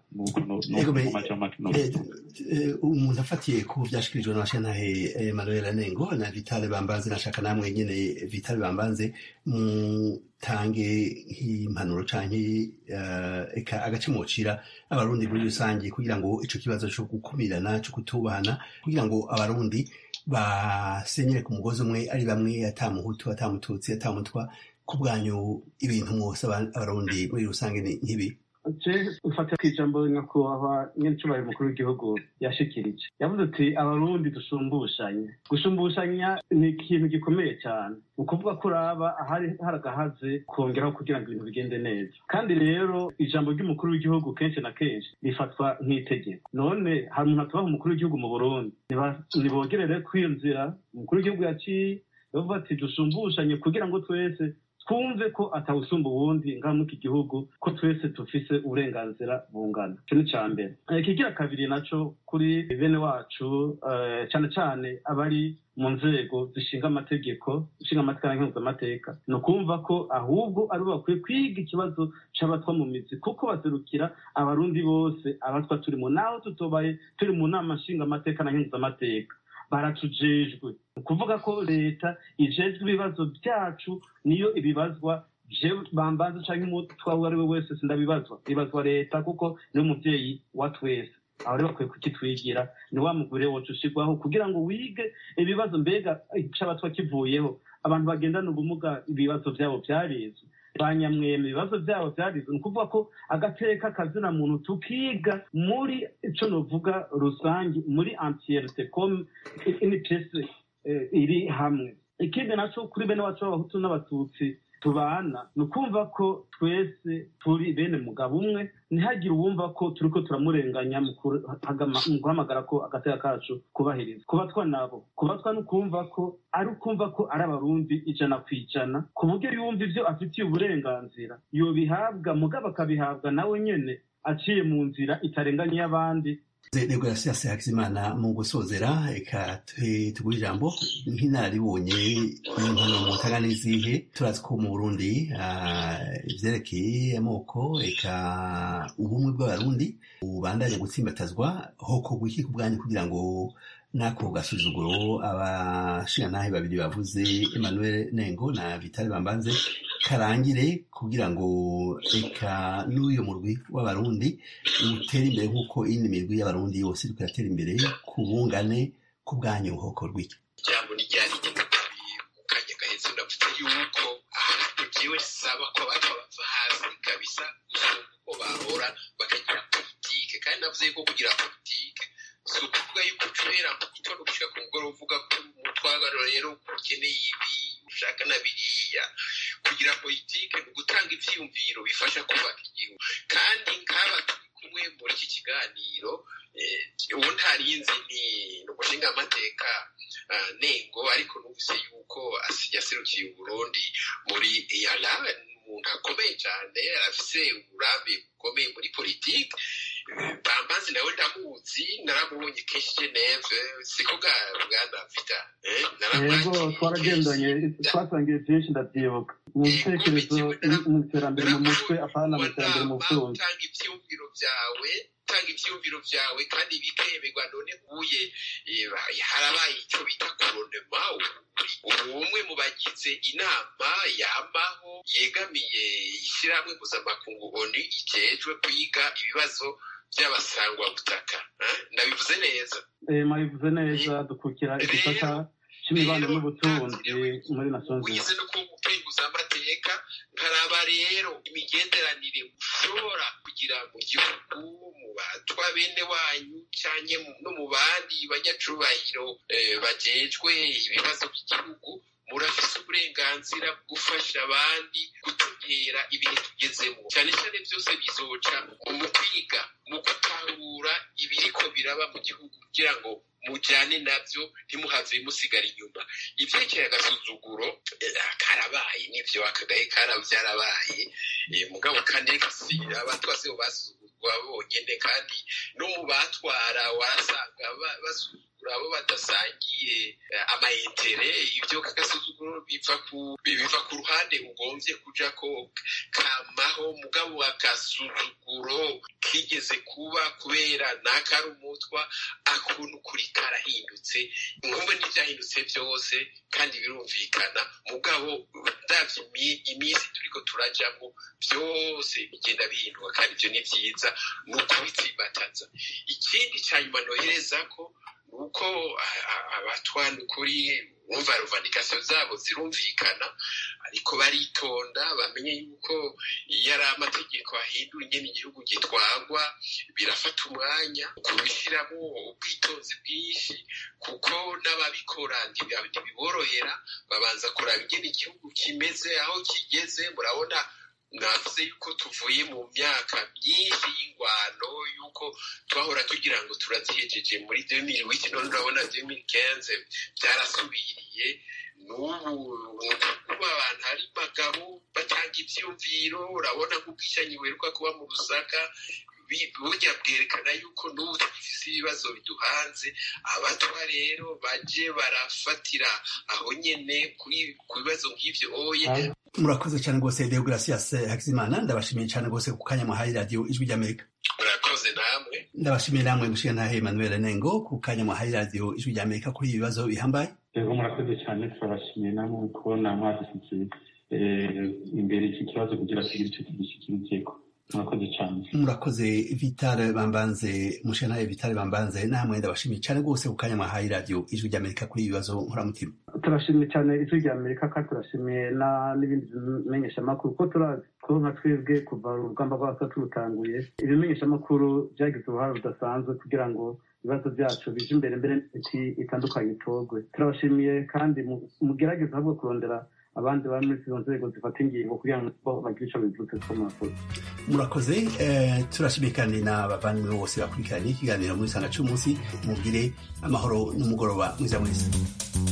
umuntu afatiye ku byashikirijwe na shantahe emmanuel nengo na vitale bambanze nashaka namwe nyene vitale bambanze mutange nk'impanuro canke eka agace mocira abarundi muri rusange kugira ngo ico kibazo co gukumirana co kutubahana kugira ngo abarundi basenyere ku mugozi umwe ari bamwe atamuhutu atamututsi atamutwa ku bwanyu ibintu mwose abarundi muri rusange ni nk'ibi ufata ku ijambo nyakubahwa nyincubahiro mukuru w'igihugu yashikirije yavuze ati abarundi dusumbushanye gusumbushanya ni ikintu gikomeye cyane ni ukuvuga ko uraba ahari haragahaze kongeraho kugira ngo ibintu bigende neza kandi rero ijambo ry'umukuru w'igihugu kenshi na kenshi rifatwa nk'itegeko none hari umuntu atubaha umukuru w'igihugu mu burundi nibogerere kwiyumvira umukuru w'igihugu yaciye bavuga ati dusumbushanye kugira ngo twese twumve ko atawusumba uwundi ngaha muri iki gihugu ko twese dufise uburenganzira bungana icyo ni icya mbere ikigira kabiri naco kuri bene wacu cyane cyane abari mu nzego zishinga amategeko zishinga amategeko n'impuzamateka ni ukumva ko ahubwo aribo bakwiye kwiga ikibazo c'abatwa mu mizi kuko baserukira abarundi bose abatwa turimo naho tutobaye turi mu nama nshingamateka na mpuzamateka baratujejwe ni ukuvuga ko leta ijejwe ibibazo byacu niyo ibibazwa bambaza cyangwa umutwa uwo ari we wese sindabibazwa ibazwa leta kuko niwe muvyeyi wa twese aho rero bakwiye kukitwigira ni wa mugore woca ushirwaho kugira ngo wige ibibazo mbega c'abatwa kivuyeho abantu bagendana ubumuga ibibazo vyabo vyarizwe banyamwema ibibazo byabo byarizwe ni ukuvuga ko agateka kazina muntu tukiga muri ico novuga rusange muri antiyerite comme ini pese iri hamwe ikindi naco kuri bene wacu b'abahutu n'abatutsi tubana ni ukumva ko twese turi bene mugabo umwe ntihagire uwumva ko turiko turamurenganya mu guhamagara ko agateka kacu kubahiriza kubatwa nabo kubatwa ni ukumva ko ari ukumva ko ari abarundi ijana ku ijana ku buryo yumva ivyo afitiye uburenganzira yobihabwa mugabo akabihabwa nawe nyene aciye mu nzira itarenganye y'abandi rego ya siyansi hakizimana mu gusozera reka tuguhe ijambo nk'inararibonye impano mu ntara n'izihe turazi ko mu burundi ivyerekeye amoko reka ubumwe bw'abarundi bubandanya gutsimbatazwa hokorwa iki ku bwanyu kugira ngo n'ako gasuzuguro abashingantahe babiri bavuze emmanuel nengo na vitale bambanze karangire kugira ngo reka n'uyo murwi w'abarundi utere imbere nk'uko iyindi mirwi y'abarundi yose iriko iratera imbere ku bungane ku bwanyu hokorwa iki ijambo ni ryari mu kanya gahetse ndavuze yuko ahantu jewe saba ko abantu bava hasi kabisa gusumba uko bahora bakagira politike kandi navuze yuko kugira politike si ukuvuga yuko ucubera mu gitondo gushika ku mugoroba uvuga ko umutwagano rero ukeneye ibi ushaka na biriya kugira politike ni ugutanga ivyiyumviro bifasha kubaka igihugu kandi nk'aba turi kumwe muri iki kiganiro ubu ntarinzi ni umushinga amateka nengo ariko numvise yuko yaserukiye uburundi muri eyala umuntu akomeye cyane afise uburambe bukomeye muri politike bambazi nawe ndamuzi naramubonye kenshi geneve siko bwa bwana vita yego twaragendanye twasangiye byinshi ndabyibuka mu bitekerezo mu iterambere mu mutwe apana mu iterambere mu butunzi utanga ivyumviro vyawe utanga ivyumviro vyawe kandi bikemerwa none uye harabaye ico bita koronema umwe mu bagize inama yamaho yegamiye ishyirahamwe mpuzamakungu onu ijejwe kwiga ibibazo by'abasangwa butaka ndabivuze neza mwabivuze neza dukukira igisata c'imibano n'ubutunzi muri nations wize no kugupenguza amateka nkaraba rero imigenderanire ushobora kugira mu gihugu mu batwa bene wanyu canke no mu bandi banyacubahiro bajejwe ibibazo by'igihugu murafise uburenganzira bwo gufasha abandi gutegera ibihe tugezemo cyane cyane byose bizoca mu kwiga mu gutahura ibiriko biraba mu gihugu kugira ngo mujyane nabyo ntimuhave musigara inyuma ivyerekeye agasuzuguro karabaye n'ivyo akagahe kara byarabaye mugabo kandi reka si abatwase bo basuzugurwa bonyene kandi no mu batwara warasanga basuzugura abo badasangiye amayetere ibyo kagasuzuguro biva ku biva ku ruhande ugomvye kuja ko kamaho mugabo agasuzuguro kigeze kuba kubera nakari umutwa akuntu kuri karahindutse nkumva n'ivyahindutse byose kandi birumvikana mugabo ndavye iminsi turiko turajamwo byose bigenda bihinduka kandi ivyo ni vyiza ni ukubitsimbataza ikindi ca nyuma nohereza ko nuko abatwana ukuri bumva ruvandikasiyo zabo zirumvikana ariko baritonda bamenye yuko iyo ari amategeko ahindura ingene igihugu gitwagwa birafata umwanya kubishyiramo ubwitonzi bwinshi kuko n'ababikora ntibiborohera babanza kuraba ingene igihugu kimeze aho kigeze murabona navuze yuko tuvuye mu myaka myinshi y'ingwano yuko twahora tugira ngo turazihejeje muri demiri wiki none urabona demiri kenze byarasubiriye n'ubu ni ukuvuga abantu hari bagabo batanga ibyiyumviro urabona nk'uko ishyanya wiruka kuba mu rusaka burya bwerekana yuko n'ubu tugifise ibibazo biduhanze abatwa rero baje barafatira aho nyene ku bibazo nk'ivyo oye murakoze cyane rwose deogratias hakizimana ndabashimiye cyane rwose ku kanya muhaye radiyo ijwi ry'amerika murakoze namwe ndabashimiye namwe mushiga ntahe emmanuel nengo ku kanya muhaye radiyo ijwi ry'amerika kuri ibi bibazo bihambaye rero murakoze cyane turabashimiye namwe kubona mwadufitiye imbere iki kibazo kugira tugire icyo tugishyikirikeko murakoze cyane murakoze vitale bambanze mushenaye vitale bambanze namwe ndabashimiye cyane rwose ku kanya mwahaye radiyo ijwi ry'amerika kuri ibi bibazo nkoramutima turashimiye cyane ijwi ry'amerika kandi turashimiye n'ibindi bimenyeshamakuru kuko turazi ko nka twebwe kuva urugamba rwacu turutanguye ibimenyeshamakuru byagize uruhare rudasanzwe kugira ngo ibibazo byacu bije imbere mbere n'imiti itandukanye itorwe turabashimiye kandi mugerageza ahubwo kurondera abandi bari muri izo nzego zifata ingingo kugira ngo bagire icyo bivutse ko murakoze murakoze turashimiye kandi n'abavandimwe bose bakurikiranye ikiganiro muri sanga cy'umunsi mugire amahoro n'umugoroba mwiza mwiza